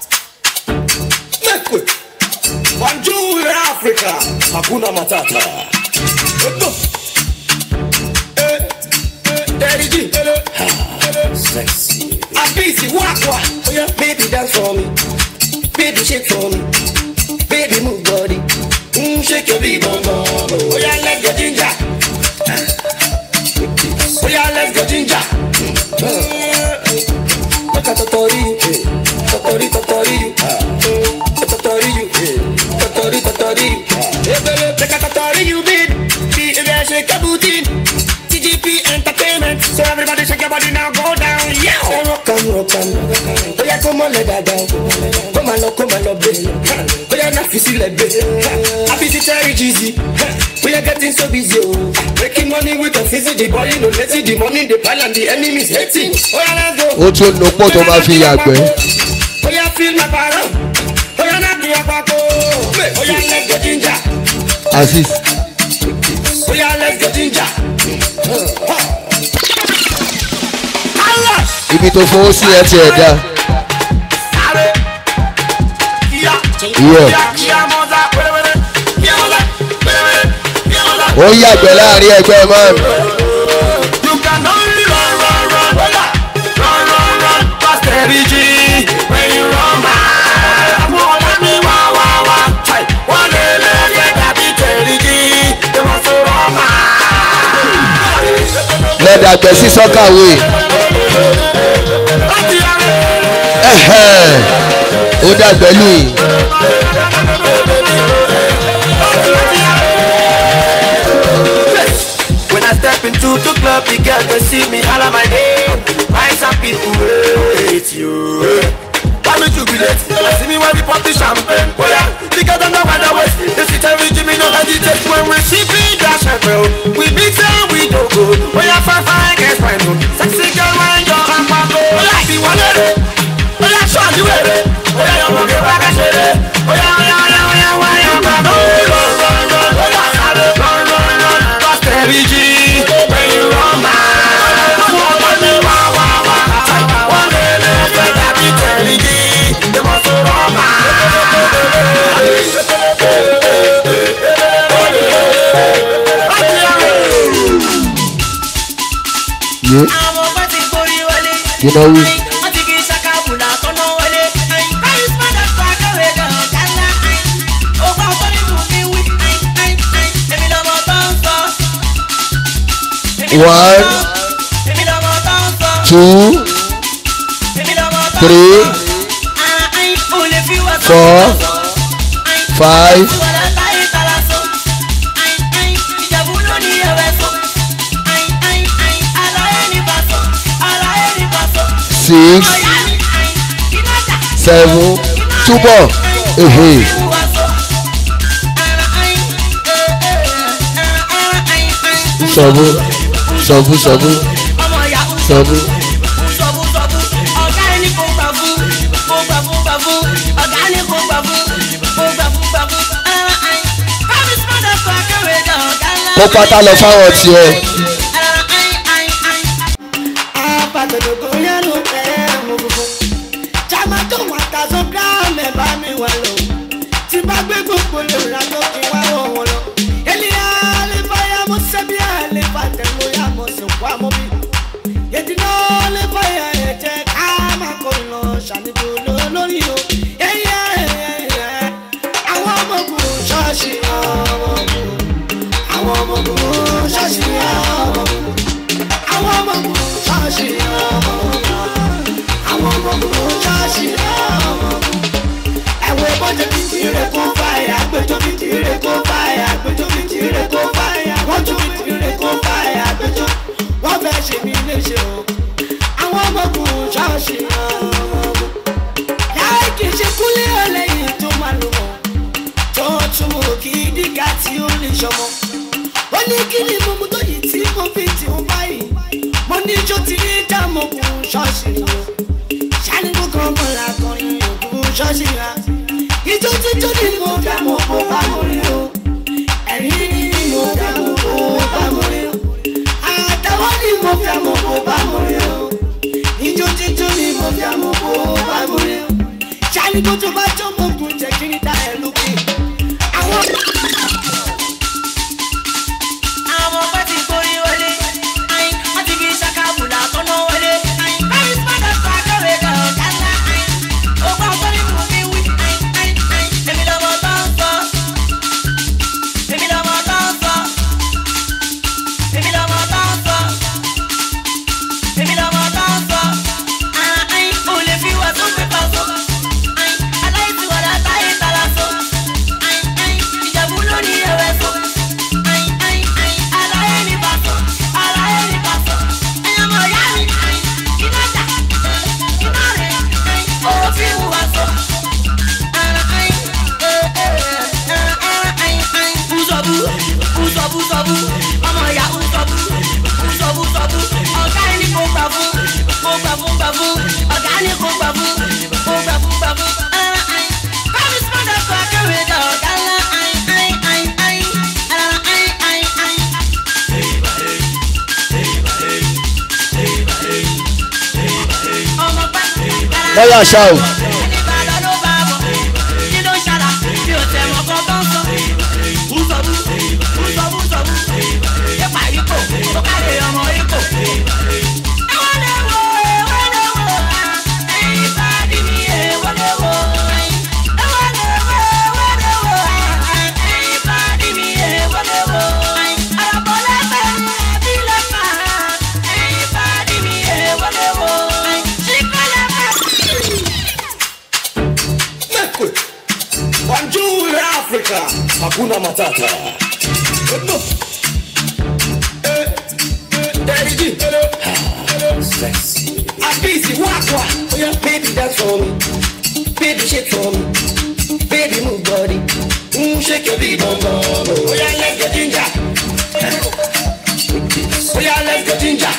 Bonjour Africa, Hakuna Matata. Eh, eh, Daddy G. Ah, Sexy. Abisi Wakwa. Oh yeah, baby dance for me. Baby shake for me. Baby move body. Mm, shake your big bum bum. Oh yeah, let's go ginger. Oh yeah, let's go ginger. Look at Totori, eh. Totori, Totori, ah. Totori, you, eh. Totori, Totori, ah. Eh, baby, look at Totori, you, babe. See, if I shake a booty. TGP Entertainment, so everybody shake your body now, go down, yeah. Say rock and rock and oh yeah, come on, let that down. Come on, love, come on, love, baby. Oh yeah, now feel like baby. I be the Terry Jeezy. We are getting so busy, oh. Making money with the physics, the body, no let's see the money, the pile and the enemies hating. Oh yeah, let's go. ó tún nu pọ̀ tó máa fi yàgbẹ́. Oh yeah, feel my power. Oh yeah, not the apako. Oh yeah, let's go ginger. asis Oh yeah, let's go ginger. ibi tó fowó sí ẹ tiẹ̀ dá. Iyọ̀. ó yàgbẹ́ láàrin ẹgbẹ́ man. You can only run, run, run, run, run, run, run, past Terry G. When you run by, wọ́n let me wá, wá, wá. Chai, wọ́n lè lè lè dàbí Terry G. They want to run by. lẹ́dàgbẹ́ sí sọ́kàwé. Ẹ̀hẹ́n. ó dàgbẹ́ lù yìí. When I step into the club, the girls they see me holla my name. Why some people hate you? Why me jubilate? I see me when we pop the champagne. Oh yeah, because I'm not the west. They sit and reach me, no hesitate. When we sipping that champagne, we mix and we do good. Oh yeah, fine, fine, guess fine. no. Sexy girl, when you're on my go. Oh yeah, be one of them. Oh yeah, show you it. Oh yeah, you want to get back and shit it. Oh yeah, oh yeah, oh yeah, oh yeah, why you back? Oh, run, run, run, oh yeah, run, run, run, run. Cause Terry G, when you run by, wọ́n wọ́n ní wá, wá, wá. Wọ́n lè lè fẹ́ dàbí Terry G, they must run yé àwọn ọgbẹ́ ti borí wọlé. kí náà wí. wọ́n ti kí ṣàkàbùlà kọ́nà wọlé. kárísímà dàgbà kẹwé gan kálá. ọgbà fọ́nìkù mi wí. èmi lọ́mọ tó ń sọ. one èmi lọ́mọ tó ń sọ. two èmi lọ́mọ tó ń sọ. three ò lè fi wá sọ. four five Ìwọ̀lá táyé tara sọ. Ìjẹ̀bú ló ní ẹ̀wẹ̀ sọ. Aláyé ní bá sọ. Aláyé ní bá sọ. six Ọ̀yá mi iná jà. seven túbọ̀ ehe Ìwà sọ. sọ̀bù sọ̀bù sọ̀bù Ọmọ ìyàwó sọ̀bù sọ̀bù sọ̀bù. Ọ̀gá ẹni kò gbà fún. Kò gbà fún gbà fún. Ọ̀gá ẹni kò gbà fún. Kò gbà fún gbà fún. Kábíyèsí má dẹ̀ fún akẹ́wé jà ọ̀gá ńlá. kó pátá lọ fáwọn tiẹ̀ Àwọn ọmọ ogun ṣọ́ọ̀ṣì ọmọ ogun àwọn ọmọ ogun ṣọ́ọ̀ṣì ọmọ ogun àwọn ọmọ ogun ṣọ́ọ̀ṣì ọmọ ogun àwọn ọmọ ogun ṣọ́ọ̀ṣì ọmọ ogun ẹ̀wọ̀n ìbọ̀jẹ̀ fìdí rẹ̀ kó fàyà gbẹjọ́ fìdí rẹ̀ kó fàyà gbẹjọ́ fìdí rẹ̀ kó fàyà wọ́n tún fìdí rẹ̀ kó fàyà gbẹjọ́ wọ́n fẹ́ ṣe mí léṣe o àwọn ọmọ ogun ṣọ́ọ̀ṣì ọmọ ogun yàrá kì í ṣe tún mú kí dígà tí ó lè ṣọmọ. ó ní kí ni mo mú tó yìí tí mo fi tì ń báyìí. mo ní ijó tí ní dàmọ́kùn ṣọ́ọ̀ṣì o. ṣáníkù kan mọ̀ lákọrin òkun ṣọ́ọ̀ṣì ra. ijó títú ni mo dá mo kó bá mo rí o. ẹ̀rín ni mo dá mo kó bá mo rí o. àtàwọn ni mo fẹ́ mo kó bá mo rí o. ijó títú ni mo fẹ́ mo kó bá mo rí o. ṣáníkù tó bá tó mo kún jẹ́ kí ní dá ẹ lókè. àwọn. àwọn ọmọ ti gbórí wọlé ayin wọn ti fi ṣàkàbùlà tọ́nà wọlé ayin báyìí padà sọ akẹ́wé kan ọ̀gá ńlá ayin ogun àgbọ̀nì mú mi wí ayin ayin ayin èmi lọ́mọ tó ń sọ èmi lọ́mọ tó ń sọ èmi lọ́mọ tó ń sọ èmi lọ́mọ tó ń sọ ayin kò lè fi wà tó pépà so ayin aláìsí wàdà táyé tara so ayin ayin ìjàmbá lórí ẹ̀wẹ̀ so ayin ayin ayin aláyé ní bàtọ̀ aláyé ní bàtọ̀ ẹ̀yàn mọ̀ yá mi ayin iná jà iná rẹ̀ ayin òfin wùwà so ara ayin ee ee ara ayin ayin bùsọ̀bù bùsọ̀bù sọ̀bù ọmọ ìyá bùsọ̀bù bùsọ̀bù sọ̀bù ọ̀gá ẹni kò gbà fún kò gbà fún gbà fún ọ̀gá ẹni kò gbà fún kò gbà fún gbà fún ara ayin bámi sọ́dọ̀ sọ akéwì dà ọ̀gá ńlá ayin ayin ayin ayin ara ayin ayin ayin. ọmọ pẹ́ lọ́yà ṣá o. ìbàdàn ló bá bọ̀ kí ló ń ṣàlà bí o tẹ̀ mọ́ kọ́kọ́ ń sọ. bùsọ̀bù bùsọ̀bù sọ̀bù yẹ́pà ikò ó káre ọmọ ikò. ẹ̀wọ́n lè wo ẹ̀wọ́n lè wo ẹ̀yin bá dì mí ẹ̀wọ́n lè wo ẹ̀wọ́n lè wo ẹ̀wọ́n lè wo ẹ̀yin bá dì mí ẹ̀wọ́n lè wo àràbọ̀ lẹ́fẹ̀ bí lẹ́fà ẹ̀yin bá dì mí ẹ̀wọ́n lè wo ṣíkọ́ lẹ́fẹ̀. Mekwe. Bonjour Africa. Hakuna Matata. Eh, eh, Daddy G. Sexy. I'm busy, walk, walk. Oh yeah, baby, dance for me. Baby, shake for me. Baby, move body. Mm, shake your big bum bum. Oh yeah, let's get ginger. Oh yeah, let's get ginger.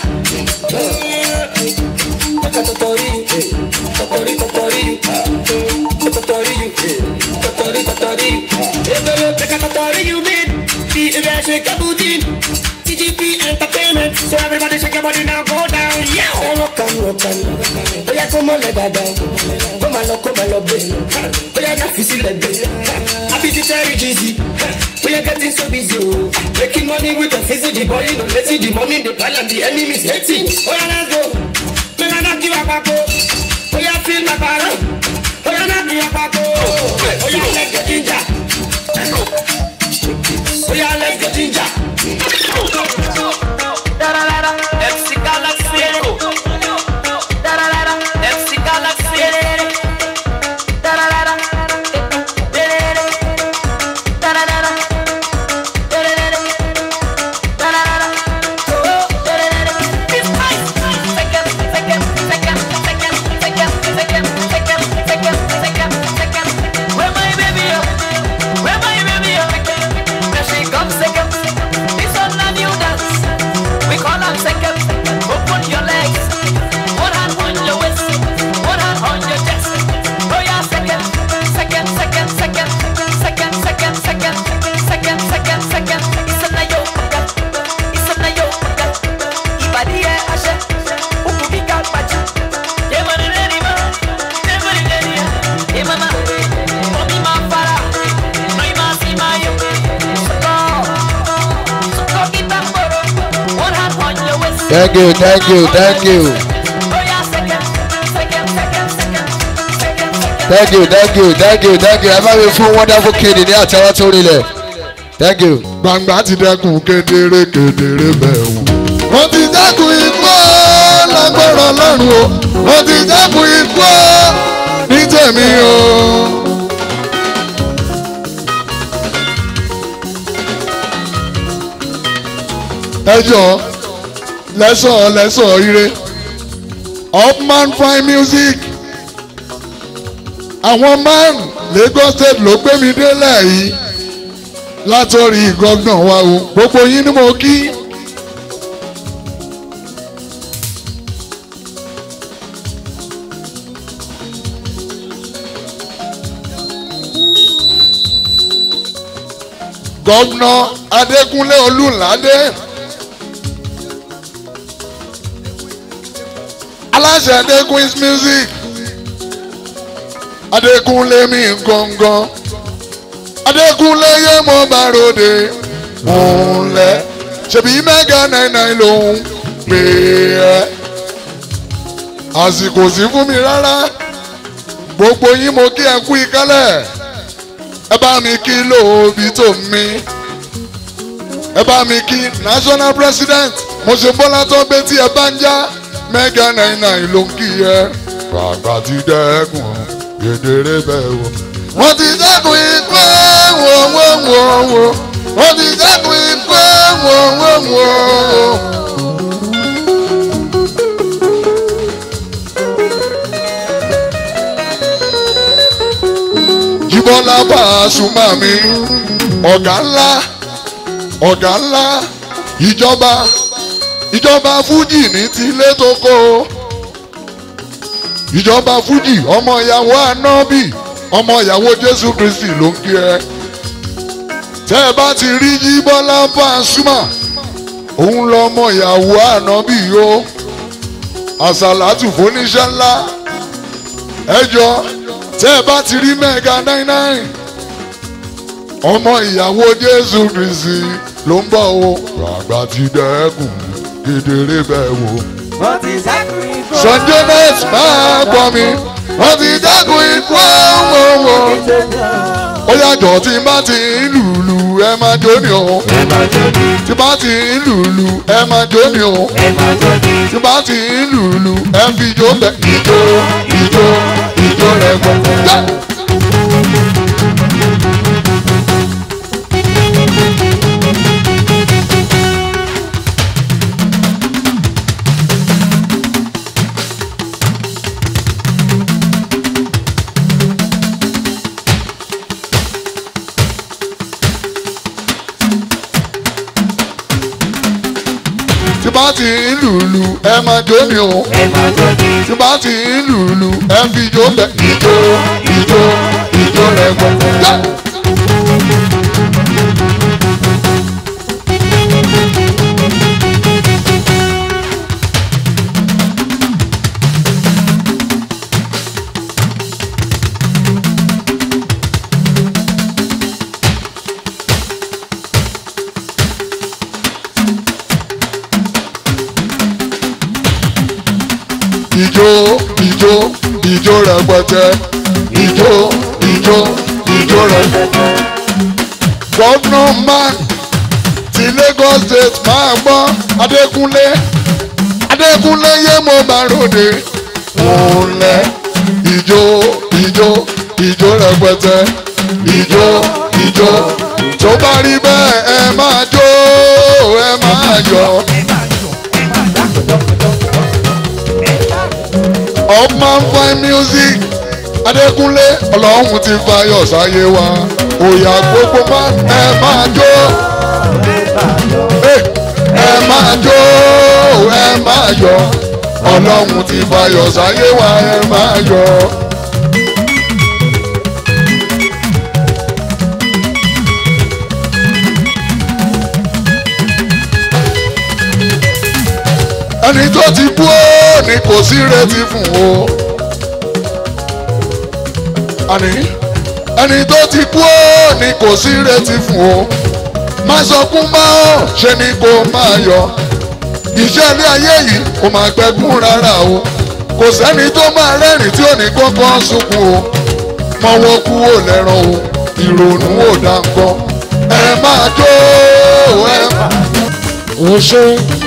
Totori, eh. totori, totori, ah. totori, eh. totori, totori. Eh, baby, take a totori, you mean? See if I shake a booty. TGP Entertainment, so everybody shake your body now, go down, yeah. Say rock and rock and rock. Oh yeah, come on, let that down. Come on, come on, love it. Oh yeah, that feel like it. I be the Terry Jeezy. We are getting so busy, oh. Making money with the physical, the body, the lazy, the money, the plan, and the enemies hating. Oh yeah, let's go. Me I knock you up, go. Oh yeah, feel my power. Oh yeah, knock you up, go. Oh yeah, let's get ginger. Oh yeah, let's get ginger. MC Galaxy MC Galaxy Where my baby up? Where my baby up? Where she comes second? This one a new dance. We call her second. Open your legs. One hand on your waist. One hand on your chest. Oh yeah, second, second, second, second, second, second, second, second, second, second. It's a nayo paka. It's a nayo paka. Ibadi e ashe. Uku bika pacha. Yeah, man, ready man. Never ready. Yeah, mama. Mommy, ma fara. No, ma si ma yo. Soko. Soko kita mboro. One hand on your waist. thank you thank you thank you thank you thank you thank you thank you ẹ bá mi fún wonderful kid ní àtẹwọ́ tó rinlẹ̀ thank you. gbangba ti dẹkùn kedere kedere bẹ́ẹ̀ wò. mo ti dẹ́kun ikú ó, lágbára lọ́rùn o mo ti dẹ́kun ikú ó, ní tèmi o. ẹ jọ lẹ́sọ̀ lẹ́sọ̀ ire upman fine music àwọn man Lagos state ló gbé mi délẹ̀ yìí látọ̀rí gọ́gbọ̀n wa o gbogbo yín ni mo kí. gọ́gbọ̀nà adékúnlé olùládé aláṣẹ adékún's music adékúnlé mi gangan adékúnlé yé mo bá ròde múlẹ̀ ṣebí mẹ́gà náírà lòún pè é àsìkò sí fún mi rárá gbogbo yín mo kí ẹ kú ìkálẹ̀ ẹ bá mi kí lóòbí tó mi ẹ bá mi kí national president mo ṣe bọ́lá tó gbé tí ẹ bá ń já mẹ́gà náírà ló ń kí ẹ gbàgbà ti dẹ́kun kedere bẹ́ẹ̀ wò. wọ́n ti dẹ́kun ikú wò wò wò wò wọ́n ti dẹ́kun ikú wò wò wò. Jíbọ́lá Pasuma mi ọ̀gá ńlá ọ̀gá ńlá ìjọba ìjọba fújì ní tilé tó kó o ìjọba fújì ọmọ ìyàwó anábì ọmọ ìyàwó jésù kristi ló ń kí ẹ tẹ ẹ bá ti rí jíbọ́lá Pasuma òun lọmọ ìyàwó anábì o àsàlátù fóníṣẹ́ ńlá ẹjọ́ tẹ ẹ bá ti rí mẹ́ga nine nine ọmọ ìyàwó jésù kristi ló ń bọ̀ o àgbà ti dẹ́kun kedere bẹ́ẹ̀ wò wọ́n ti sẹ́kùn ikú. sanjay net máa gbọ́ mi wọ́n ti dẹ́kun ikú ọ̀wọ̀wọ̀ ó yàtọ̀ tí bá ti ń lùlù ẹ máa jó ni o tí bá ti ń lùlù ẹ máa jó ni o tí bá ti ń lùlù ẹ fi jó bẹ ìjó ìjó ìjó rẹ gbọ́. tí bá ti ń lùlù ẹ máa jó ni o tí bá ti ń lùlù ẹ fi jó bẹ ìjó ìjó ìjó rẹ gbọ́. ìjó ìjó ìjó rẹpẹtẹ ìjó ìjó ìjó rẹpẹtẹ. gọ́vnọ̀ man ti Lagos state máa gbọ́ Adékúnlé Adékúnlé yé mo bá ròde múlẹ̀ ìjó ìjó ìjó rẹpẹtẹ ìjó ìjó tó bá rí bẹ́ẹ̀ ẹ máa jó ẹ máa yọ̀. Upman fine music Adékúnlé ọlọ́run ti fayọ̀ sáyé wa òyà gbogbo má ẹ máa jó ẹ ẹ máa jó ẹ máa yọ̀ ọlọ́run ti fayọ̀ sáyé wa ẹ máa yọ̀. ẹni tó ti kú ó ní kò sí retí fún o. àní ẹni tó ti kú ó ní kò sí retí fún o. má sọkún má ó ṣe ni kò máa yọ. iṣẹ́ ilé ayé yìí kò máa gbẹ́kún rárá o. kò sẹ́ni tó máa rẹ́rìn tí ò ní kọ́kọ́ sunkún o. mọ́wọ́ kú ò lẹ́ràn o ìrònú ò dá nǹkan. ẹ máa jó ẹ máa. ó ṣe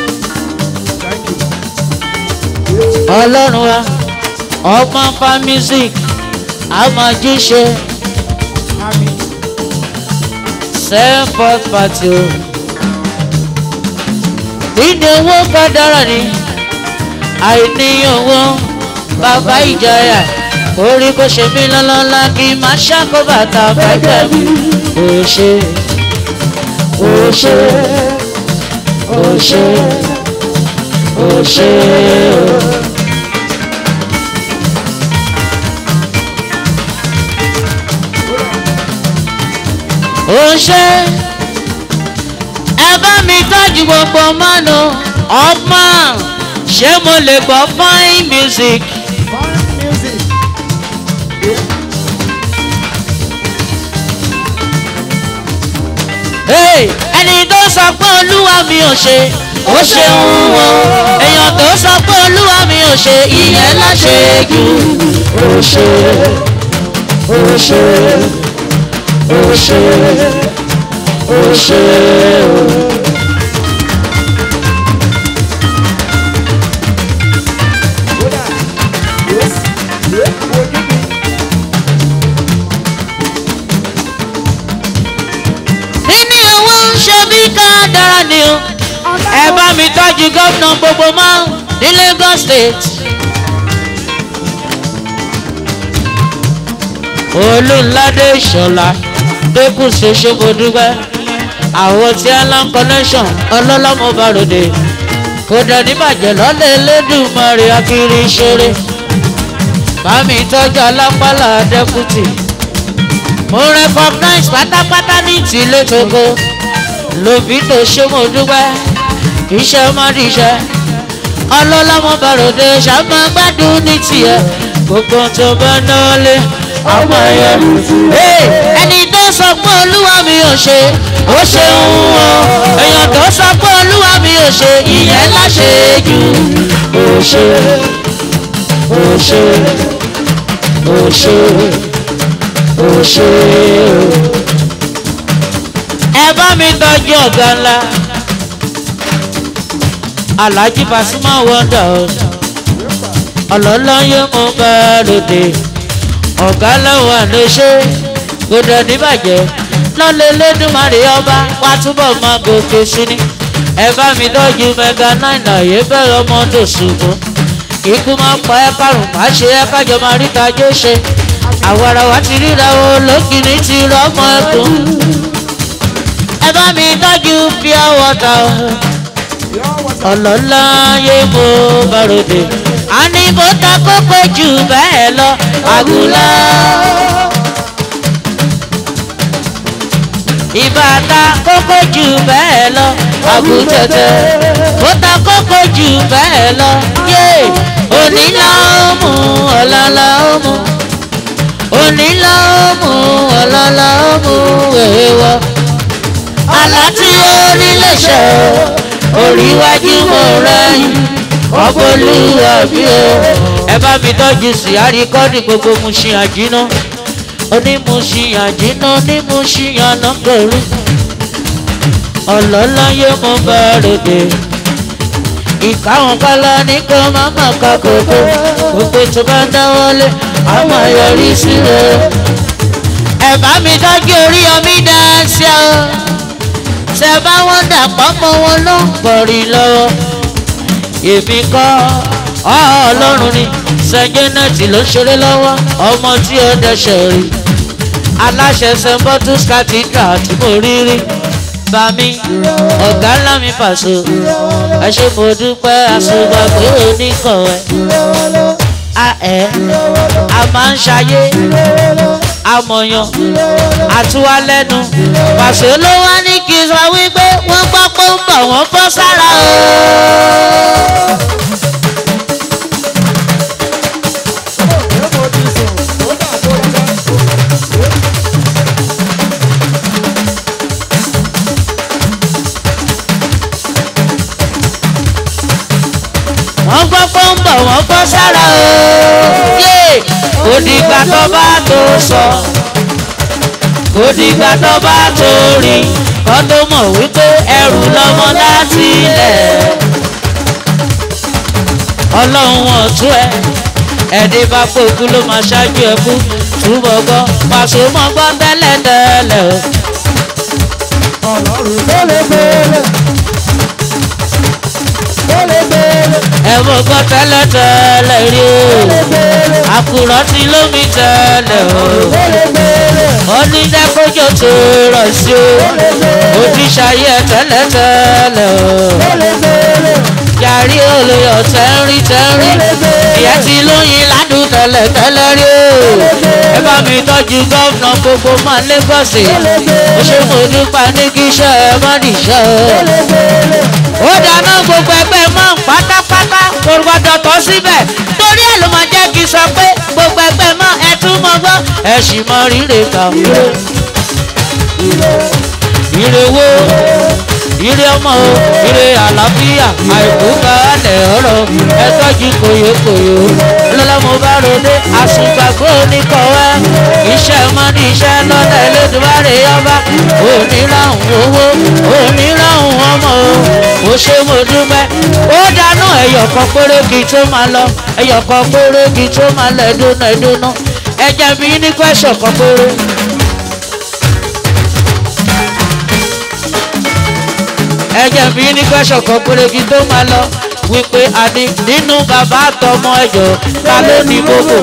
ọlọ́run wa ọmọ fa music amajíṣe sẹ́ńpọ̀t pàtó ìní owó kádàrá ni àìní owó bàbá ìjọyà orí kò ṣe mí lọ́lọ́lá kí n má ṣàkóbàtà fẹ́gbẹ́ mi kò ṣe ṣe ó ṣe ó ṣe o. ó ṣe ẹ bá mi tọ́jú gbogbo mọ́nu ọmọ ṣé mo lè gbọ́ fine music. Hey, ẹni tó sọ pé olúwa mi ò ṣe ó ṣeun o èèyàn tó sọ pé olúwa mi ò ṣe ìyẹn láṣẹ jù ó ṣe ó ṣe ó ṣe ó ṣe o. níní owó ń ṣe bí ká dára ni o ẹ bá mi tọ́jú gómìnà gbogbo mọ́ ní lagos state. olùládé ìṣọ̀lá dẹ́kun ṣe ṣogodúgbẹ́ àwọn tí alan connection ọlọ́lọ́mọ bàròdè kò dẹ̀ níbàjẹ́ lọ́lẹ̀ elédùnmọ̀rẹ́ akiri ṣeré bámi tọ́jú alápálá dẹ́kùtì mo recognize pátápátá ní tìlé tókó lòbí tó ṣe mo dúpẹ́ iṣẹ́ má díṣẹ́ ọlọ́lọ́mọ bàròdè ṣàmọ́ gbádùn ní tiẹ̀ gbogbo tó bá náà lé ọmọ yẹn ẹni tó sọ pé olúwa mi ò ṣe ó ṣeun o èèyàn tó sọ pé olúwa mi ò ṣe ìyẹn láṣẹ jù ó ṣe ó ṣe ó ṣe ó ṣe o. ẹ bá mi tọ́jú ọ̀gá ńlá alhaji pasuma wonder ọlọ́lọ́yé mo bá lòdì ọ̀gá lọ́wọ́ àléṣe kò dẹ̀ níbàjẹ́ lọ́lẹ̀ lẹ́dùnmarè ọba wá túbọ̀ máa gòkè sí ni ẹ bá mi tọ́jú mega nine àyè bẹ̀rẹ̀ ọmọ tó ṣùgbọ́n ikú máa pa ẹ́ kárùn má ṣe ẹ́ kájọ máa ríta jó ṣe àwọn ara wa ti ríra o lókìní ti rọ́mọ ẹkùn ẹ bá mi tọ́jú pure water ọlọ́lá yé mo bá ròde a ní bó ta kókó jù bẹ́ẹ̀ lọ àgùlá. ìbàtà kókó jù bẹ́ẹ̀ lọ àgùtẹ̀tẹ̀ bó ta kókó jù bẹ́ẹ̀ lọ yé onílà ó mú ọ̀làlà ó mú onílà ó mú ọ̀làlà ó mú èèwọ̀ àlá tí ó nílé ṣe oríwájú mo rẹ́yìn ọgbọ́lúwa bí o ẹ bá mi tọ́jú sí àríkọ́dì gbogbo mu ṣe àjínà onímùsí àjínà onímùsí ànágbèrú ọlọ́láyé mo bá ròde ìkáwọn kálá ní kó máma ká kókó gbogbo tó bá dáwọ́lé a máa yọrí sí rẹ̀ ẹ bá mi tọ́jú orí omi dáṣẹ́ o ṣe bá wọn dà pọ́nmọ́ wọn ló ń pọ̀rí lọ́wọ́ èmi kọ́ ọlọ́run ni sẹ́gẹ́nẹ́tì ló ń ṣeré lọ́wọ́ ọmọ tí ó dẹ́sẹ̀ rí aláṣẹ sẹ́ńbọ́tús cathedral tí mo rí rí bami ọ̀gá ńlá mi pàṣẹ ẹ ṣe mo dúpẹ́ àṣùgbà pé oníkan ẹ a ẹ a máa ń ṣayé amọ̀yàn àtúwálẹ́nu pàṣẹ ló wá ní kí n sọ wípé wọ́n gbọ́ pé ń bọ̀ wọ́n bọ́ sára o. wọ́n gbọ́ pé ń bọ̀ wọ́n bọ́ sára o. yé kò dìgbà tó bá tó sọ kò dìgbà tó bá tó rí kó tó mọ̀ wípé ẹrù lọ́mọ láti ilẹ̀. ọlọ́run wọn tú ẹ ẹ̀dí bá pòkú ló máa ṣáájú ẹ kú túbọ̀ gbọ́ pàṣẹ mọ́ gbọ́ tẹ́lẹ̀ tẹ́lẹ̀ o. ọlọ́run tó lè gbélé tó lè gbélé ẹ mọ̀ gbọ́ tẹ́lẹ̀ tẹ́lẹ̀ rí o àkùrọ̀ tí lómi tẹ́lẹ̀ o tó lè gbélé ó ní dẹ́kọ́jọ́ tó rọ̀ sí o ó ní ṣayé tẹ́lẹ̀tẹ́lẹ̀ o. yàrí olóyọ̀ tẹ́rí tẹ́rí ìyẹn ti lóyin ládùn tẹ́lẹ̀tẹ́lẹ̀ rí o. ẹ bá mi tọ́jú gọ́vnà gbogbo máa lẹ́gọ̀sì. ó ṣe mo dúpẹ́ ní kí iṣẹ́ ẹ má nìṣẹ́ o. ó dáná gbogbo ẹgbẹ́ mọ́ pátápátá kò gbọ́dọ̀ tọ́ síbẹ̀ torí ẹ̀ ló máa jẹ́ kí n sọ pé gbogbo ẹgbẹ́ mọ́ ẹ tún mọ́ gbọ́ ẹ sì mọ rírè kàn ire wo ire ọmọ o ire àlàáfíà àìkú kalẹ̀ ọ̀rọ̀ ẹ tọ́jú kòyókòyó lọ́lọ́mọ bá ròde àsùngbàgbọ́ oníkọ̀wé iṣẹ́ mọ́ni iṣẹ́ lọ́lẹ̀ lẹ́dùbárè ọba oníràhùn owó oníràhùn ọmọ o mo ṣe mo dúpẹ́ ó dáná ẹ̀yọ̀kan péré kí tó máa lọ ẹ̀yọ̀kan péré kí tó máa lọ ẹ̀dúnà ẹ̀dúnà ẹ̀jẹ̀ mi ní kwẹ́sọ̀ kan péré. ẹ̀jẹ̀ mi ní kwẹ́sọ̀ kan péré kí tó máa lọ wípé àní nínú bàbá àtọmọ ẹ̀jọ̀ ta ló ní gbogbo.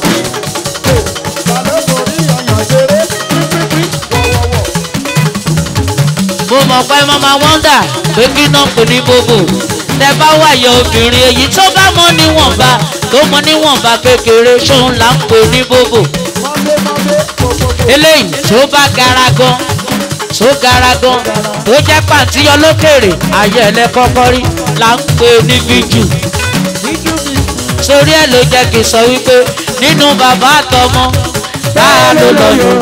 mo mọ̀ pé mama wọ́ndà pé kí náà kò ní gbogbo tẹ bá wáyé obìnrin èyí tó bá mọ níwọ̀nba tó mọ níwọ̀nba kékeré ṣóun là ń pè ní gbogbo eléyìí tó bá gara gan tó gara gan tó jẹ́ pàǹtíyọ lókèrè ayé ẹlẹ́ kọ́kọ́ rí là ń pè ní fíjù sórí ẹ̀ ló jẹ́ kí n sọ wípé nínú bàbá àtọmọ tá a ló lọ yọ.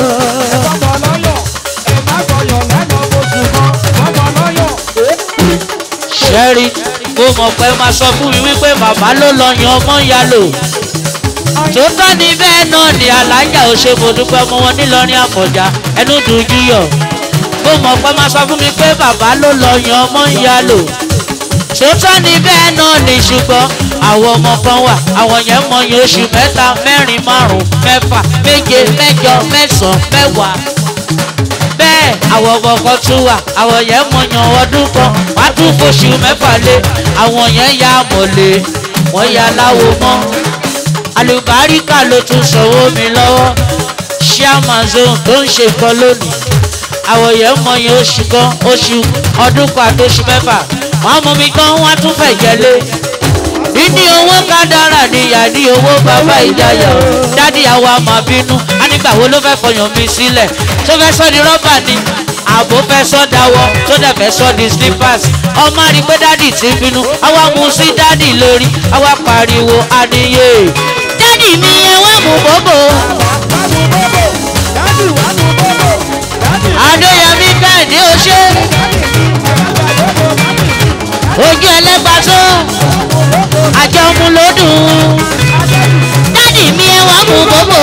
sẹ́rí mo mọ̀ pé máa sọ fún mi wípé bàbá ló lọ yan ọmọ ya lò tó tọ́ ni bẹ́ẹ̀ náà ni alájà ò ṣe mo dúpẹ́ mọ́ wọn nílọrin àfọ̀já ẹnu dùn júyọ̀ mo mọ̀ pé máa sọ fún mi pé bàbá ló lọ yan ọmọ ya lò tó tọ́ ni bẹ́ẹ̀ náà ni ṣùgbọ́n àwọn ọmọ kan wà àwọn yẹn mọ yẹn oṣù mẹ́ta mẹ́rin márùn-ún mẹ́fà méje mẹ́jọ mẹ́sàn-án mẹ́wàá bẹ́ẹ̀ àwọn ọmọ kan tún wà àwọn yẹn mọ yan ọdún kan wá tún fóṣù mẹ́fà lé àwọn yẹn ya mọ̀lẹ́ wọ́n ya láwo mọ́ àlùbáríkà ló tún sanwó mi lọ́wọ́ chairman zone tó ń ṣe kan lónìí àwọn yẹn mọ yan oṣù kan oṣù ọdún kan àti oṣù mẹ́fà wọ́n mú mi gan wọ́n tún fẹ̀ jẹ́lé níní owó kádàrà níyà ní owó bàbá ìjayà dádì àwa máa bínú á nígbà wo ló fẹ́ fọyàn mi sílẹ̀ tó fẹ́ sọ di rọ́bà ni àbò fẹ́ sọ dáwọ́ tó dẹ̀ fẹ́ sọ di slippers ọmọ rí pé dádì ti bínú àwa mú sí dádì lórí àwa pariwo àníyè dádì mi ẹ wá mú bòbò. adéyẹmí bẹ́ẹ̀ ni ó ṣe ojú ẹlẹ́gbà tó àjọ mu ló dùn dádì mi ẹ wá mú bòbò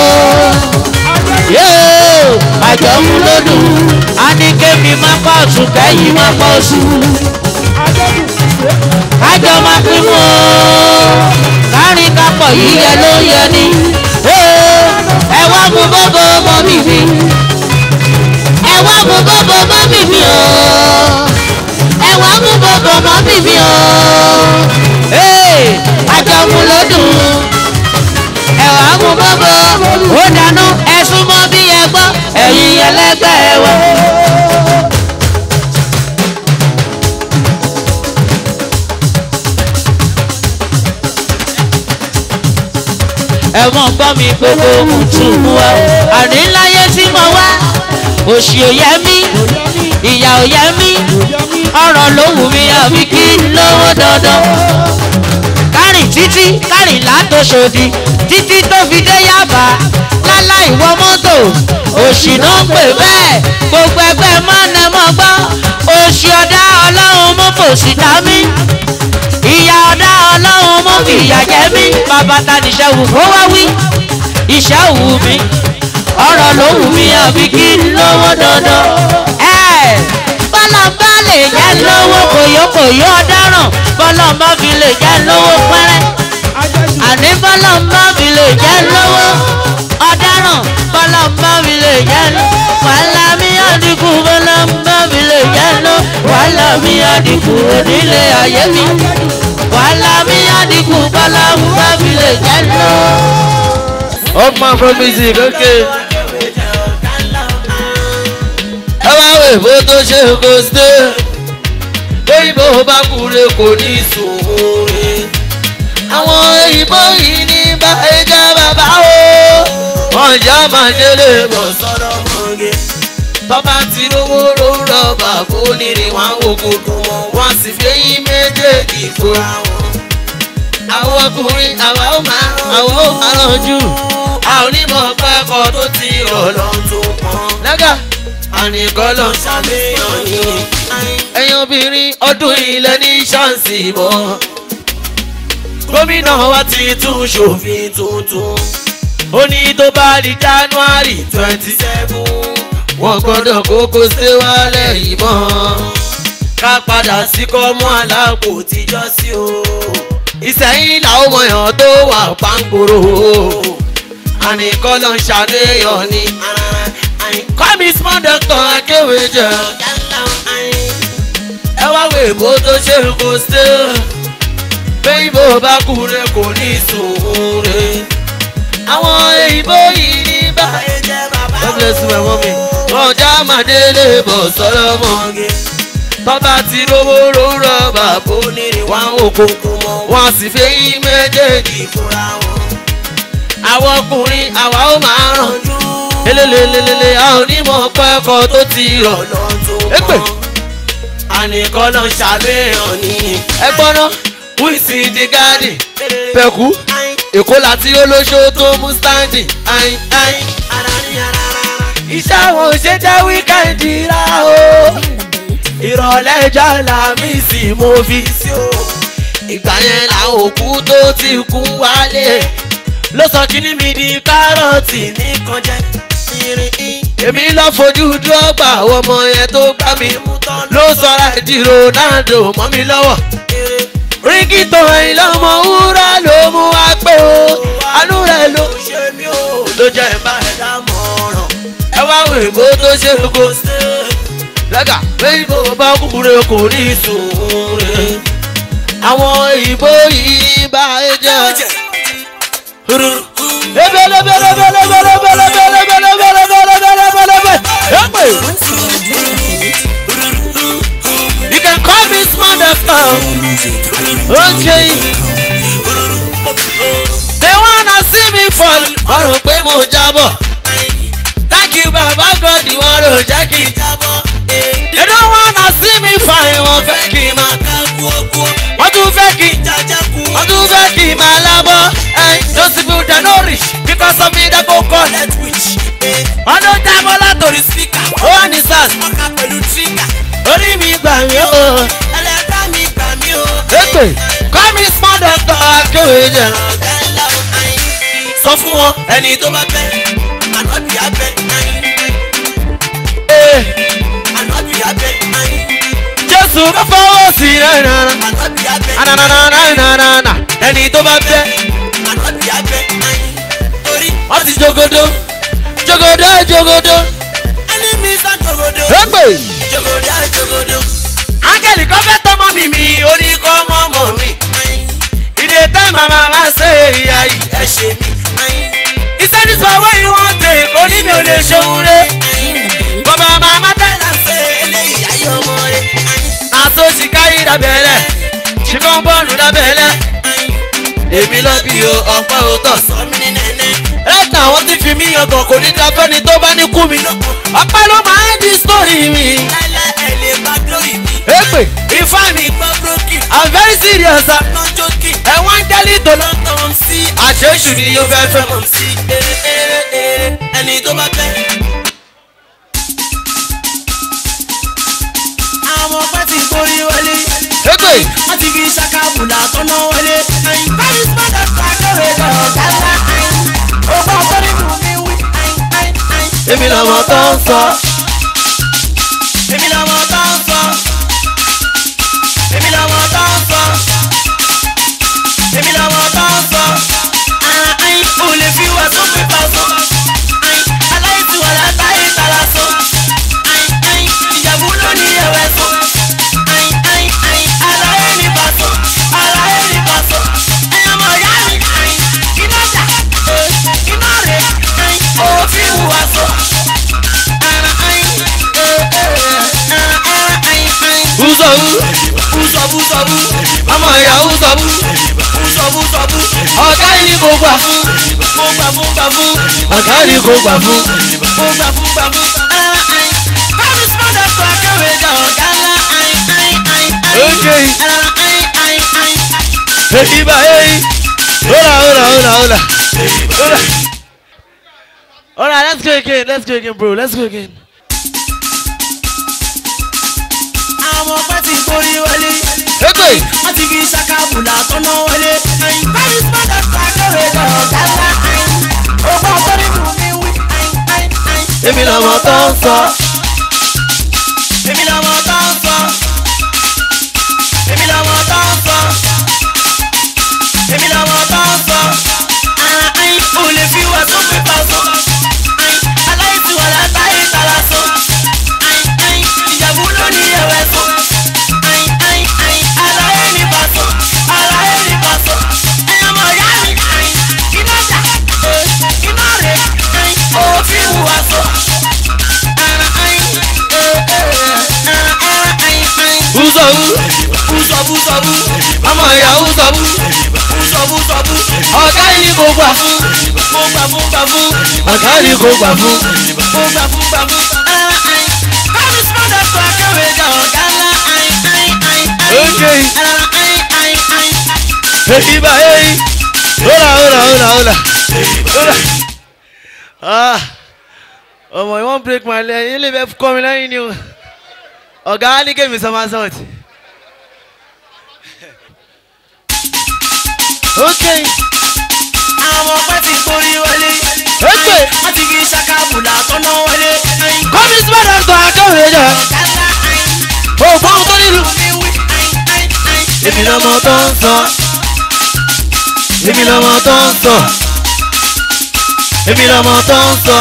yóò àjọ mu ló dùn á ní kémi má pa ọ̀tún kẹ́yìn má pa oṣù kájọ máa pín mọ́ kárin kápọ̀ yíyẹ ló yẹ ni ẹ wá mú bòbò mọ́ mi mi ẹ wá mú bòbò mọ́ mi mi o ẹ wá mú bòbò mọ́ mi mi o àjọmú ló dùn ẹ wá mú bòbò ó dáná ẹ súnmọ́ bí ẹ gbọ́ ẹ̀yin ẹlẹ́gbẹ́ wa. ẹ̀wọ̀n gbọ́ mi gbogbo kùtùkù wa àní láyé tí mo wá òṣì ò yẹ mí ìyà ò yẹ mí ọ̀rọ̀ ló wù mí àbí kí n lówó dandan kárìn títí kárìn látòṣòdì títí tó fi dé yàbá láláì wọ mọ́tò òṣì náà ń pè bẹ́ẹ̀ gbogbo ẹgbẹ́ mọ́nẹ́mọ́ gbọ́ òṣì ọ̀dá ọlọ́run mú fòṣì dá mí ìyá ọ̀dá ọlọ́run mú fìyà jẹ mí bàbá ta níṣẹ́ wù kó wá wí iṣẹ́ wù mí ọ̀rọ̀ ló wù mí àbí kí n lówó dandan. bọ́lá bá lè jẹ́ lówó kòyókòyó ọ̀daràn bọ́lá bá fi lè jẹ́ lówó pẹ́rẹ́. àní bọ́lá bá fi lè jẹ́ lówó ọ̀daràn bọ́lá bá fi lè jẹ́ lówó. wàhálà mi àdínkù bọ́lá bá fi lè jẹ́ lówó. wàhálà mi àdínkù onílé ayé mi. wàhálà mi àdínkù bọ́lá bá fi lè jẹ́ lówó. Up man from music, okay. Ẹ wá wò èbó tó ṣe kò ṣe òyìnbó bá kúre kò ní sùúrù àwọn òyìnbó yìí ní bá ẹja bàbá o wọn jà máa délé bọ̀ sọ́dọ̀ mọ́gẹ́ tọ́ba tí lówó ló rọ̀bà kó nílé wọn wò kókó wọn wọn sì fi eyín méjèèjì fúra wọn. àwọn ọkùnrin àwa ó máa àwa ó máa rànjú a ò ní mọ̀ pẹ́kọ̀ tó ti rọ̀ lọ́n tó pọ́n. lẹ́gà àníkọ́ lọ ṣàléyàn yìí ẹ̀yin obìnrin ọdún ilẹ̀ ní ṣáǹsì mọ́ gómìnà wa ti tún ṣòfin tuntun ó ní tó bá di january twenty seven wọ́n gbọ́dọ̀ kókó ṣé wálẹ̀ yìí mọ́ ká padà sí kọ́mú aláàpò tíjọ́ sí o ìsẹ̀yìn làwọn ọmọ èèyàn tó wà pàǹkóró àníkọ́ ló ń ṣàléyàn ni kọ́mi small doctor akéwì jẹ́ ẹ wá wo èbó tó ṣe kó ṣe bẹ́ẹ̀bó bá kúre kò ní sùúrù àwọn èyìnbó yìí ní báyìí jẹ́ bàbá God bless you my mommy ọjà màdélé bọ̀ sọ́rọ́ mọ́gẹ́ bàbá tí lówó ló rọ̀bà bó nílé wọn òkòkò mọ́ wọn sì fi yín méjèèjì fúnra wọn. àwọn ọkùnrin àwa ó máa rànjú elelelelele a ò ní mọ̀ pẹ́kọ̀ tó ti rọ̀ lọ́tún mọ́ ànìkan náà ṣàbẹ̀yàn ní ẹgbọ́n náà wíìsì di gáàdì pẹ̀kú èkó láti olóṣó tó mú stáǹdì ayin ayin iṣẹ́ àwọn ṣe jẹ́ wíkẹ́ndì rà o ìrọ̀lẹ́ ìjà làmísì mo fi sí o ìgbà yẹn làwọn òkú tó ti kú wálé ló sọ kíní mi di kárọ̀tì ní kọjá èmi lọ fojú dọ́gba ọmọ yẹn tó gbá mi mú tán ló sọra di ronaldo mọ́ mi lọ́wọ́ rígìtò ẹ̀yìn lọ́mọ wúrà ló mú wá pé o àánú rẹ̀ ló ṣe mí o ló jẹ́ ìbá ẹ̀dá mọ̀ràn ẹ wá wo èbó tó ṣe kó ṣe lẹ́gà bẹ́ẹ̀ bó bá kúkúrẹ́ kò ní sùúrù àwọn ìbò yìí bá ẹ jẹ́ You can call me small doctor. Okay. They wanna see me fall. Wọ́n rò pé mo jábọ̀. Thank you baba God wọ́n rò jẹ́ kí n jábọ̀. They don't wanna see me fine. Wọ́n fẹ́ kí n máa ká kúókúó. Wọ́n tún fẹ́ kí n jàjà kú. Wọ́n tún fẹ́ kí n máa lábọ́. Those people dey no rich because of me they go collect witch. Wọ́n ló jábọ́ látòrí speaker. Ó wà ní sars. Ọkà pẹ̀lú trigger. Orí mi gbà mí o. Ẹlẹ́dá mi gbà mí o. Èpè kọ́ mi small doctor akéwì jẹ̀. Sọ fún wọn ẹni tó bá bẹ́ ànábì abẹ́ ànábì abẹ́ Jésù kò fọwọ́ sí i rárá. Ànábì abẹ́ ànànànànànànà ẹni tó bá bẹ́ ànábì abẹ́ torí wọ́n ti jogodo jogodo jogodo. Ẹni mi sá jogodo. Èpè jogodo jogodo. Ángẹ̀lì kan fẹ́ tọmọ mi mi orí kọ́ mọ́mọ́ mi. Ìdè tẹ́ màmá máa ṣe ìyá yìí ẹ ṣe mí. Iṣẹ́ ní sọ owó yìí wọ́n tè orí mi ò lè ṣeun rẹ̀. Bàbá màmá tẹ̀lé ṣe eléyìí ayé ọmọ rẹ̀. Àtò ṣìkáyì dábẹ́lẹ̀, ṣìkàn bọ́ọ̀lù dábẹ́lẹ̀. Èmi lọ bí o, ọ̀pẹ́ o tọ̀ sọ mí ní nẹ́nẹ́. Ẹ̀ka àwọn tí fi mí yangàn kò ní dáfẹ́ ni tó bá ní kú mi. Ọ̀pẹ́ ló máa ń di sítórì mi. Láíláí ẹ̀ lè bá glory mi. Èpè ifá mi gbọ́ broken. I'm very serious. I'm not joking. Ẹ̀wọ̀n jẹ́lí tó lọ tán sí. Àṣeṣù ni yóò fẹ́ fẹ́ mọ̀ sí. Ere ere ere ẹni tó bá fẹ́. Àwọn ọpẹ́ ti borí wọlé. Èpè. Wọ́n ti fi ṣàkàbùlà tọ́nà wọlé. Báyìí sọ́dọ̀ sàkóre lọ́rọ̀ dáná. Ògbà ọ̀tọ́ nínú mi wí. Èmi lọ́mọ tó ń sọ. Èmi lọ́mọ tó ń sọ èmi lọ́mọ tó ń sọ èmi lọ́mọ tó ń sọ àìn ò lè fi wà tó fi bá sọ àìn aláìsí wà látàrí tara sọ àìn àìn ìjàmbá ló ní ẹwẹ sọ àìn àìn àìn aláyé ní bá sọ aláyé ní bá sọ ẹ̀yàn mọ̀ yá mi àìn iná jà iná rè àìn òfin wà sọ àìn sọ̀bù ọmọ ìyàwó sọ̀bù sọ̀bù sọ̀bù ọ̀gá yìí kò gbà fún kò gbà fún gbà fún ọ̀gá yìí kò gbà fún kò gbà fún gbà fún. báwo small doctor akéwì jà ọ̀gá ńlá Okay. Hey, Iba, hey. Hola, hola, hola, hola. Hola. Alright, let's go again. Let's go again, bro. Let's go again. àwọn ọpẹ ti borí wọlé. Ẹgbẹ́. wọ́n ti fi ṣàkàbùlà tọ́nà wọlé. báwo small doctor akéwì jà ọ̀gá ńlá ọgbà tó nínú mi wí. Èmi lọ́mọ tó ń sọ. èmi lọ́mọ tó ń sọ. èmi lọ́mọ tó ń sọ. èmi lọ́mọ tó ń sọ. o lè fi wà tó pépà sọ. aláìsí wà látàrí tara sọ. ìjàmbá ló ní ẹ̀wẹ̀ sọ. aláyé ní bàtọ. aláyé ní bàtọ. ẹ̀yàn mọ̀ yá mi. iná jà. iná rè. òfin wà sọ. Bùsọ̀bù. Bùsọ̀bù sọ̀bù. Ọmọ ìyàwó sọ̀bù. Bùsọ̀bù sọ̀bù. Ọ̀gá yìí kò gbà fún. Mo gbà fún gbà fún. Ọ̀gá yìí kò gbà fún. Mo gbà fún gbà fún. Báwo small doctor akéwì jà ọ̀gá ńlá. Okay. Hey, Iba, hey. Hola, hola, hola, hola. Hola. Ah. Ọmọ, you wan break my leg. Ilé ìbẹ̀ kọ́ mi lẹ́yìn ni o. Ọ̀gá á ní kémi somersault. Okay. Àwọn ọpẹ ti borí wọlé. Ẹgbẹ́. Wọ́n ti fi ṣàkàbùlà tọ́nà wọlé. Kọ́mi small doctor akéwì jà. Ògbọ́n ohun tó nílùú. Èmi lọ́mọ tó ń sọ. Èmi lọ́mọ tó ń sọ. Èmi lọ́mọ tó ń sọ.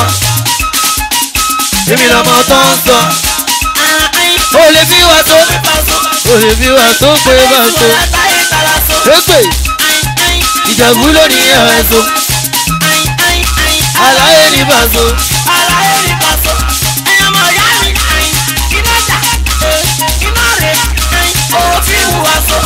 Èmi lọ́mọ tó ń sọ. O lè fi wà tó. O lè fi wà tó pé bá tó. Ẹgbẹ́. Ìjàmbú ló ní ẹ̀rọ ẹ̀sọ́. Àlàyé ní bàṣọ. Aláyé ní bàtọ. ẹ̀yàn mọ̀ yá mi. iná jà. iná rè. òfin wà sọ.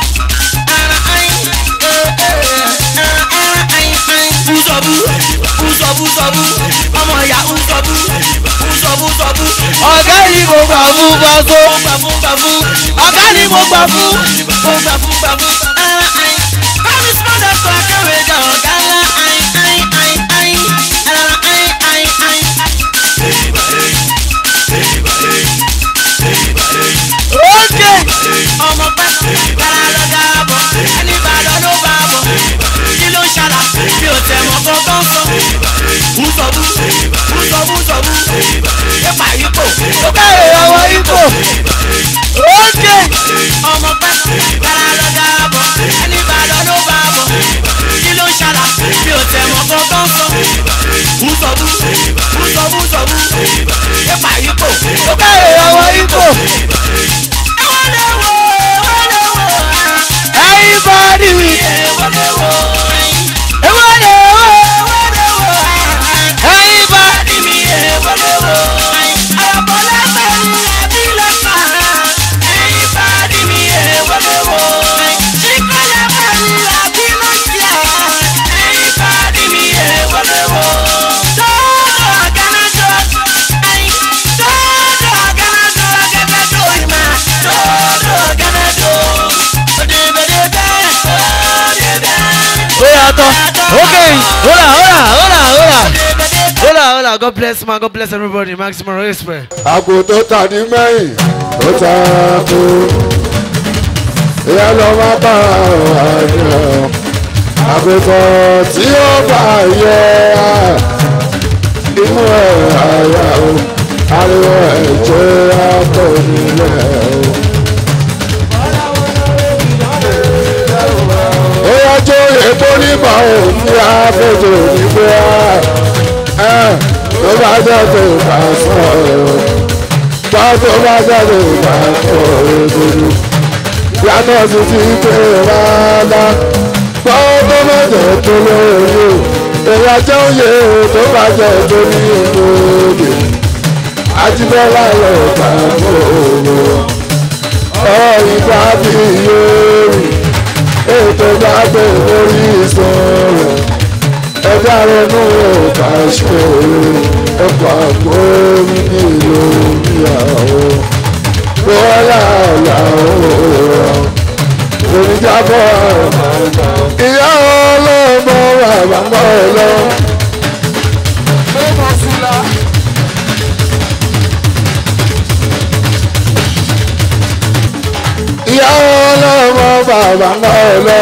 Bùsọ̀bù. Bùsọ̀bù sọ̀bù. ọmọ ìyá bùsọ̀bù. Bùsọ̀bù sọ̀bù. Ọ̀gá yìí kò gbà fún bàṣọ. Mo gbà fún gbà fún. Ọ̀gá ni mo gbà fún. Mo gbà fún gbà fún. Báwo small doctor akéwì jà ọ̀gá ńlá. Okay. ọmọ pẹ́ kára lọ dáàbọ̀ ẹni bá lọ ló bá bọ̀ kí ló ń ṣàlà bí o tẹ̀ mọ́ kankan sọ. Bùsọ̀bù bùsọ̀bù sọ̀bù yípa yípo Ó bẹ̀rẹ̀ ọwọ́ ipò. Okay. ọmọ pẹ́ kára lọ dáàbọ̀ ẹni bá lọ ló bá bọ̀ kí ló ń ṣàlà bí o tẹ̀ mọ́ kankan sọ. Bùsọ̀bù bùsọ̀bù sọ̀bù yípa yípo. Ó bẹ̀rẹ̀ ọwọ́ ipò. Everybody we. Ewo le wo. Everybody. Ó yàtọ̀. Okay. Hola, hola, hola, hola. Hola, hola. God bless man. God bless everybody. Maximum respect. àgò tó tà ní mẹ́yìn ó ta kú. ìyá lọ má bá àjọ. àgùntàn tí ó bá yẹ inú ẹ̀ àyà o ariwo ẹ̀jẹ̀ àpò nílẹ̀ o. ó yájọ́ èkó nígbà òun ní àfẹ́jọ́ nígbà ẹ̀ tó bá jẹ́ tó bá sọ ọ́ bá tó bá jẹ́ tó bá sọ ọ́ gbogbo yàtọ̀ sí ti pé rárá gbọ́ tó bá jẹ́ tó lóye èyí ajẹ́ òye tó bá jẹ́ tó ní ìlóye àtibọ́lá lọ bá gbòòrò ọ̀ ìgbà bí iye gbé lórí ìsọ̀rọ̀ ẹgbẹ́ ronú ọ̀gá ṣe ẹ̀kọ́ àgbórí nílò ìyàwó bọ́lá làwọn oníjàbọ̀ ìyá ọlọ́mọ bàbá ọlọ́. ìyá ọlọ́mọ bàbá ọlọ́.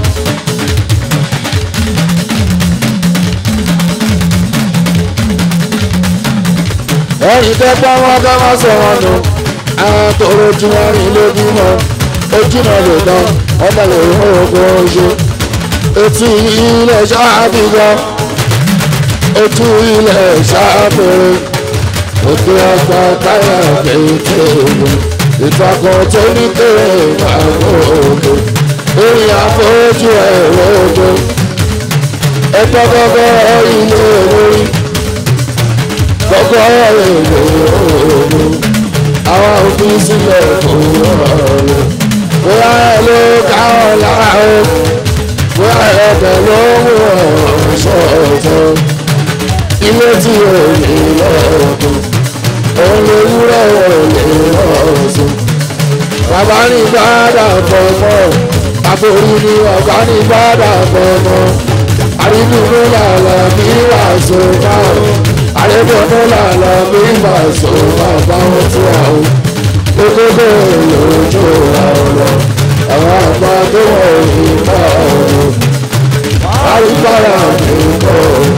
ẹ̀yin tẹ́ pọ́n wọn ká má sọ wọn nù àwọn tòrò tí wọ́n rìn lójúmọ́ ojúmọ́ lè tán ọmọ lè mú ogun oṣù etí ilẹ̀ ṣáàbìyàn etí ilẹ̀ ṣáàbìrì òkè ọgbà táyà kéèké ògùn ìtàkùn tó ní kéré ìgbàgbọ́ ògùn orí àfojú ẹ̀rọ ògùn ẹgbẹ́ gbọ́gbọ́ ilé lórí gbọ́gbọ́ ilé ògùn àwọn òfin sílẹ̀ fún ọ̀rọ̀ bóyá ẹ ló ká ọ lára o bóyá ẹ̀bẹ̀ ló mú ọ̀rọ̀ ṣọ̀tọ̀ ilé tí o lè lọ́ọ̀dún òun lè wúrọ̀ ò lè lọ́ọ̀sùn bàbá ní gbádà fọmọ àforí ní ọ̀gá ní gbádà fọmọ àrídùnú làlà bí wàásù máa àrídùnú làlà bí wàásù máa bá wọn tún àwọn gbogbo lójú ọ̀rọ̀ àwọn àgbà tó wọ̀ nípa ọ̀rọ̀ àríkàrà nípa ọ̀rọ̀.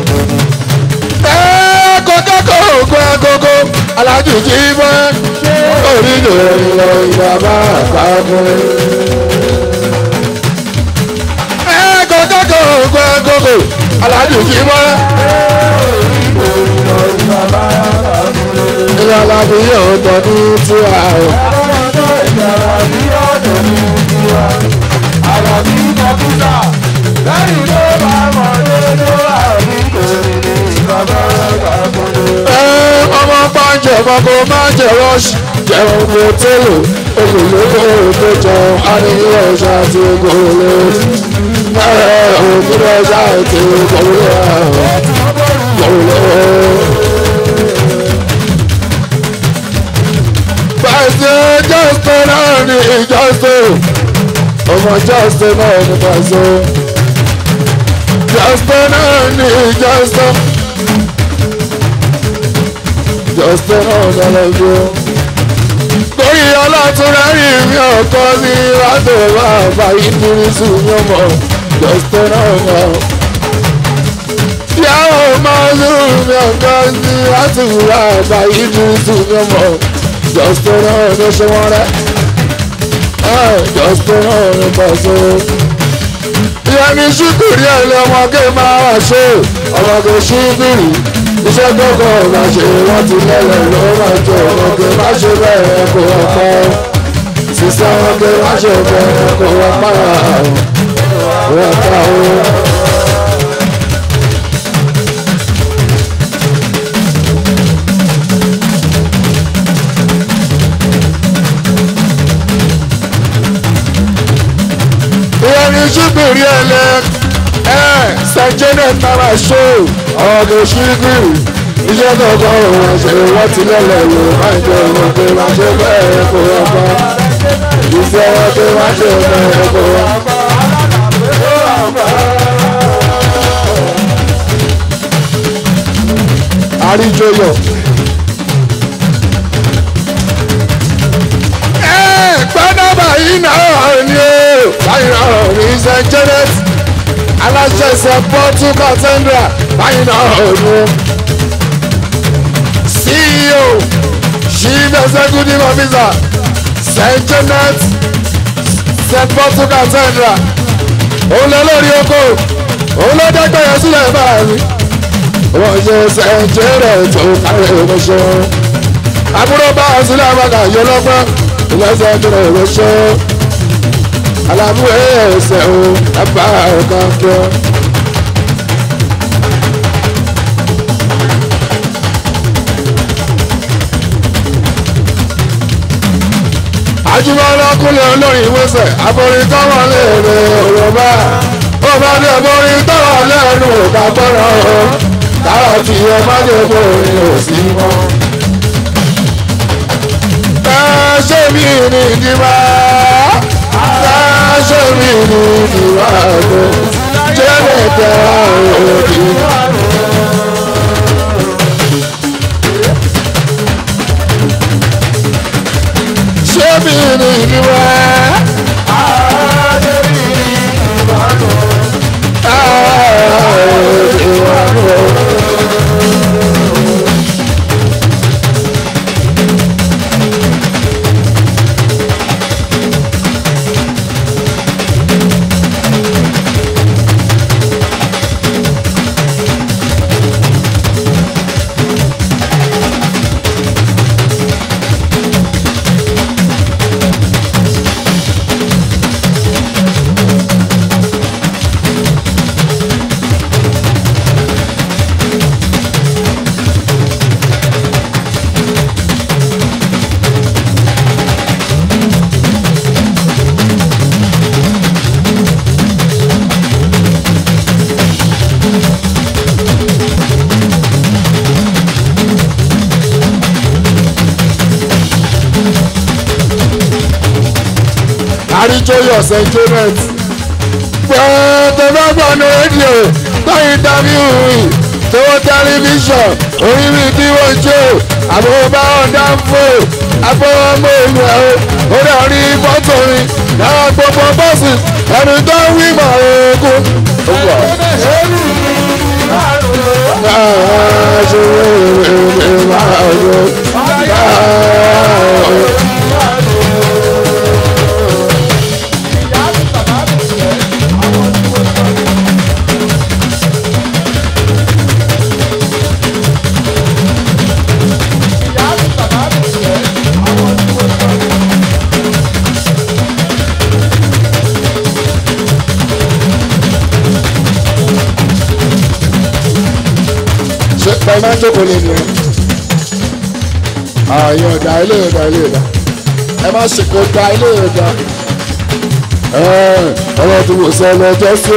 ẹ kọ́kọ́ kọ́ ògùn agogo alájú jí mọ́ orí lórí lọ ìbàbá àpapọ̀. ẹ kọ́kọ́ kọ́ ògùn agogo alájú jí mọ́. ilé alábí yóò tọ́ ní tiwa o. Ẹ, ọmọ bá ń jẹ kọ́kọ́ máa jẹ rọ́ọ̀ṣì jẹun kò tẹ́lẹ̀ olùlówó tó jọ àníyàn ọ̀ṣà àti ògòlè mẹ́rẹ̀ òkúrò ọ̀ṣà àti ògòlè ògòlè. Pàṣẹ jọ́sẹ̀ náà ní ìjọ́sẹ̀ ọmọ jọ́sẹ̀ náà ní pàṣẹ jọ́sẹ̀ náà ní ìjọ́sẹ̀ jọ́sẹ̀ náà lọ́lọ́gbọ́. Torí ọlọ́túnrẹ́ rí mi ọkọ sí látò bàbá ìdírísù yọmọ jọ́sẹ̀ náà náà. Yàwó máa ń lù mí ọkọ sí látò bàbá ìdírísù yọmọ jọ́sẹ̀ náà ló ṣe wọ́n rẹ́. Jọ́sẹ̀ náà ló bá so. Ìyá mi ṣíkìrì ẹ̀ lé ọmọge máa wà ṣe ọmọge ṣíkìrì iṣẹ́ gbọ́gbọ́ ọ̀gá ṣe wọ́n ti lẹ́lẹ̀ ló máa jọ ọmọge má ṣe bẹ́ẹ̀ kó wọ́n pa ọ́ sísá ọmọge má ṣe bẹ́ẹ̀ kó wọ́n pa ọ́ wọ́n pa ọ́. ìyẹn ní ṣíbìrì ẹlẹ ẹ sẹjẹnẹ nara ṣó ọdún ṣíbìrì iṣẹ́ kankan òun ṣe wọ́n ti lẹ́lẹ̀ lò máa jẹ òun pé máa ṣe bẹ́ẹ̀ kó wọ́n bá iṣẹ́ wọn pé máa ṣe bẹ́ẹ̀ kó wọ́n bá. àríjọyọ̀. gbọ́dọ̀ báyìí náà ni ó báyìí náà ní st janet aláṣẹ ṣe pọ́tù cathedral báyìí náà ni ó ceo chief executive officer st janet st pọ́tù cathedral òun lọ lórí oko òun ló dẹ́gbẹ̀yẹ sílẹ̀ báyìí wọ́n ṣe st janet tó kárí ìmọ̀ṣẹ́ àbúrò bá a sílẹ̀ àbàkà yọ lọ́gbọ́n ìlọsẹ ìdúró ìrọsọ alábú ẹsẹ o ẹbá ọkàn kọ. Ajíbọ́lá kúnlẹ̀ olórin ìwésẹ̀ aborin tọ́wọ́ léèrè òròbá ó bá ní aborin tọ́wọ́ lẹ́nu òkà gbọ́dọ̀ o táwọn fi ẹ má lè borin ò sí mọ́. ẹ ṣé mi ní ìdíbà ẹ ṣé mi ní ìdíbà tó jẹ́ lè tẹ̀ ọ́ òdì. ṣé mi ní ìdíbà. àríjọyọ̀ st janet pẹ̀ẹ́tẹ̀ bá gbọ́ ní rédíò gbọ́ ìdábíù tó tẹlifíṣàn orí mi kí wọ́n jó àbúrò ọ̀dà ń fò agbọ́wọ́mọ ìlú ẹ̀ o ó dẹ̀ rí fọ́tò mi náà gbogbo bọ́ọ̀sì ẹni tó ń wí mọ̀ ogun. ṣe pẹ́ máa ń jókòó lé nìyẹn. ààyè ọ̀dà ilé ọ̀dà ilé ọ̀dà ẹ má ṣe kó da ilé ọ̀dà. ọ̀rọ̀ tó wò sọ lọ́jọ́ sí.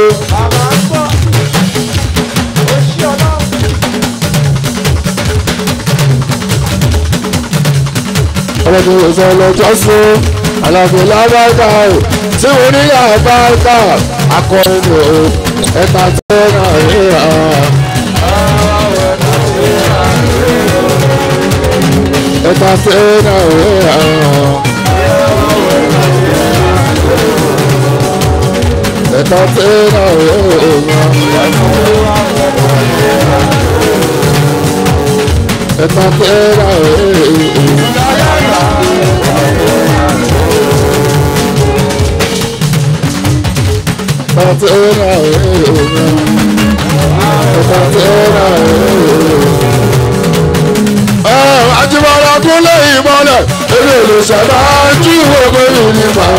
ọ̀rọ̀ tó wò sọ lọ́jọ́ sí. àlàfo lábàkà o tí mo ní àbáká akọrin o ẹ̀ka tó náà rí hàn. ẹ̀ka sẹ́nà òwe àwọn. ẹ̀ka sẹ́nà òwe àwọn. ẹ̀ka sẹ́nà òwe ẹ̀ka sẹ́nà òwe ẹ̀ka sẹ́nà òwe ajibara kúnlẹ̀ ìmọ̀lẹ̀ eré olùsọ̀dá jí ìwé mi nípa.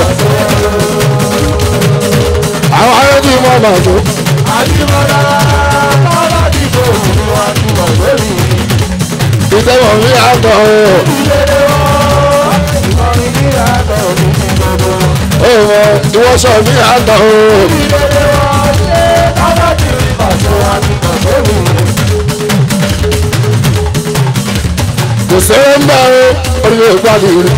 àwọn ayé tí mo mà tó. ajibara bàbá dìbò wọn ti mọ̀ pé mi. ìtẹ̀wọ̀n mi àtọ̀ o. Ọmọ ìwọ́sọ̀ mi àtọ̀ o. kò sẹ́rẹ̀ ń bá o orí yóò gbádùn rẹ̀.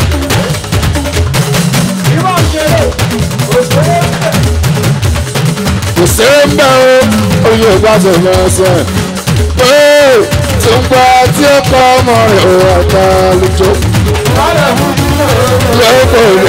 kò sẹ́rẹ̀ ń bá o orí yóò gbádùn rẹ̀ sẹ́. pé tí ń gba tí ó kọ́ ọmọ rẹ̀ ò àgbà lójó. lọ́pọ̀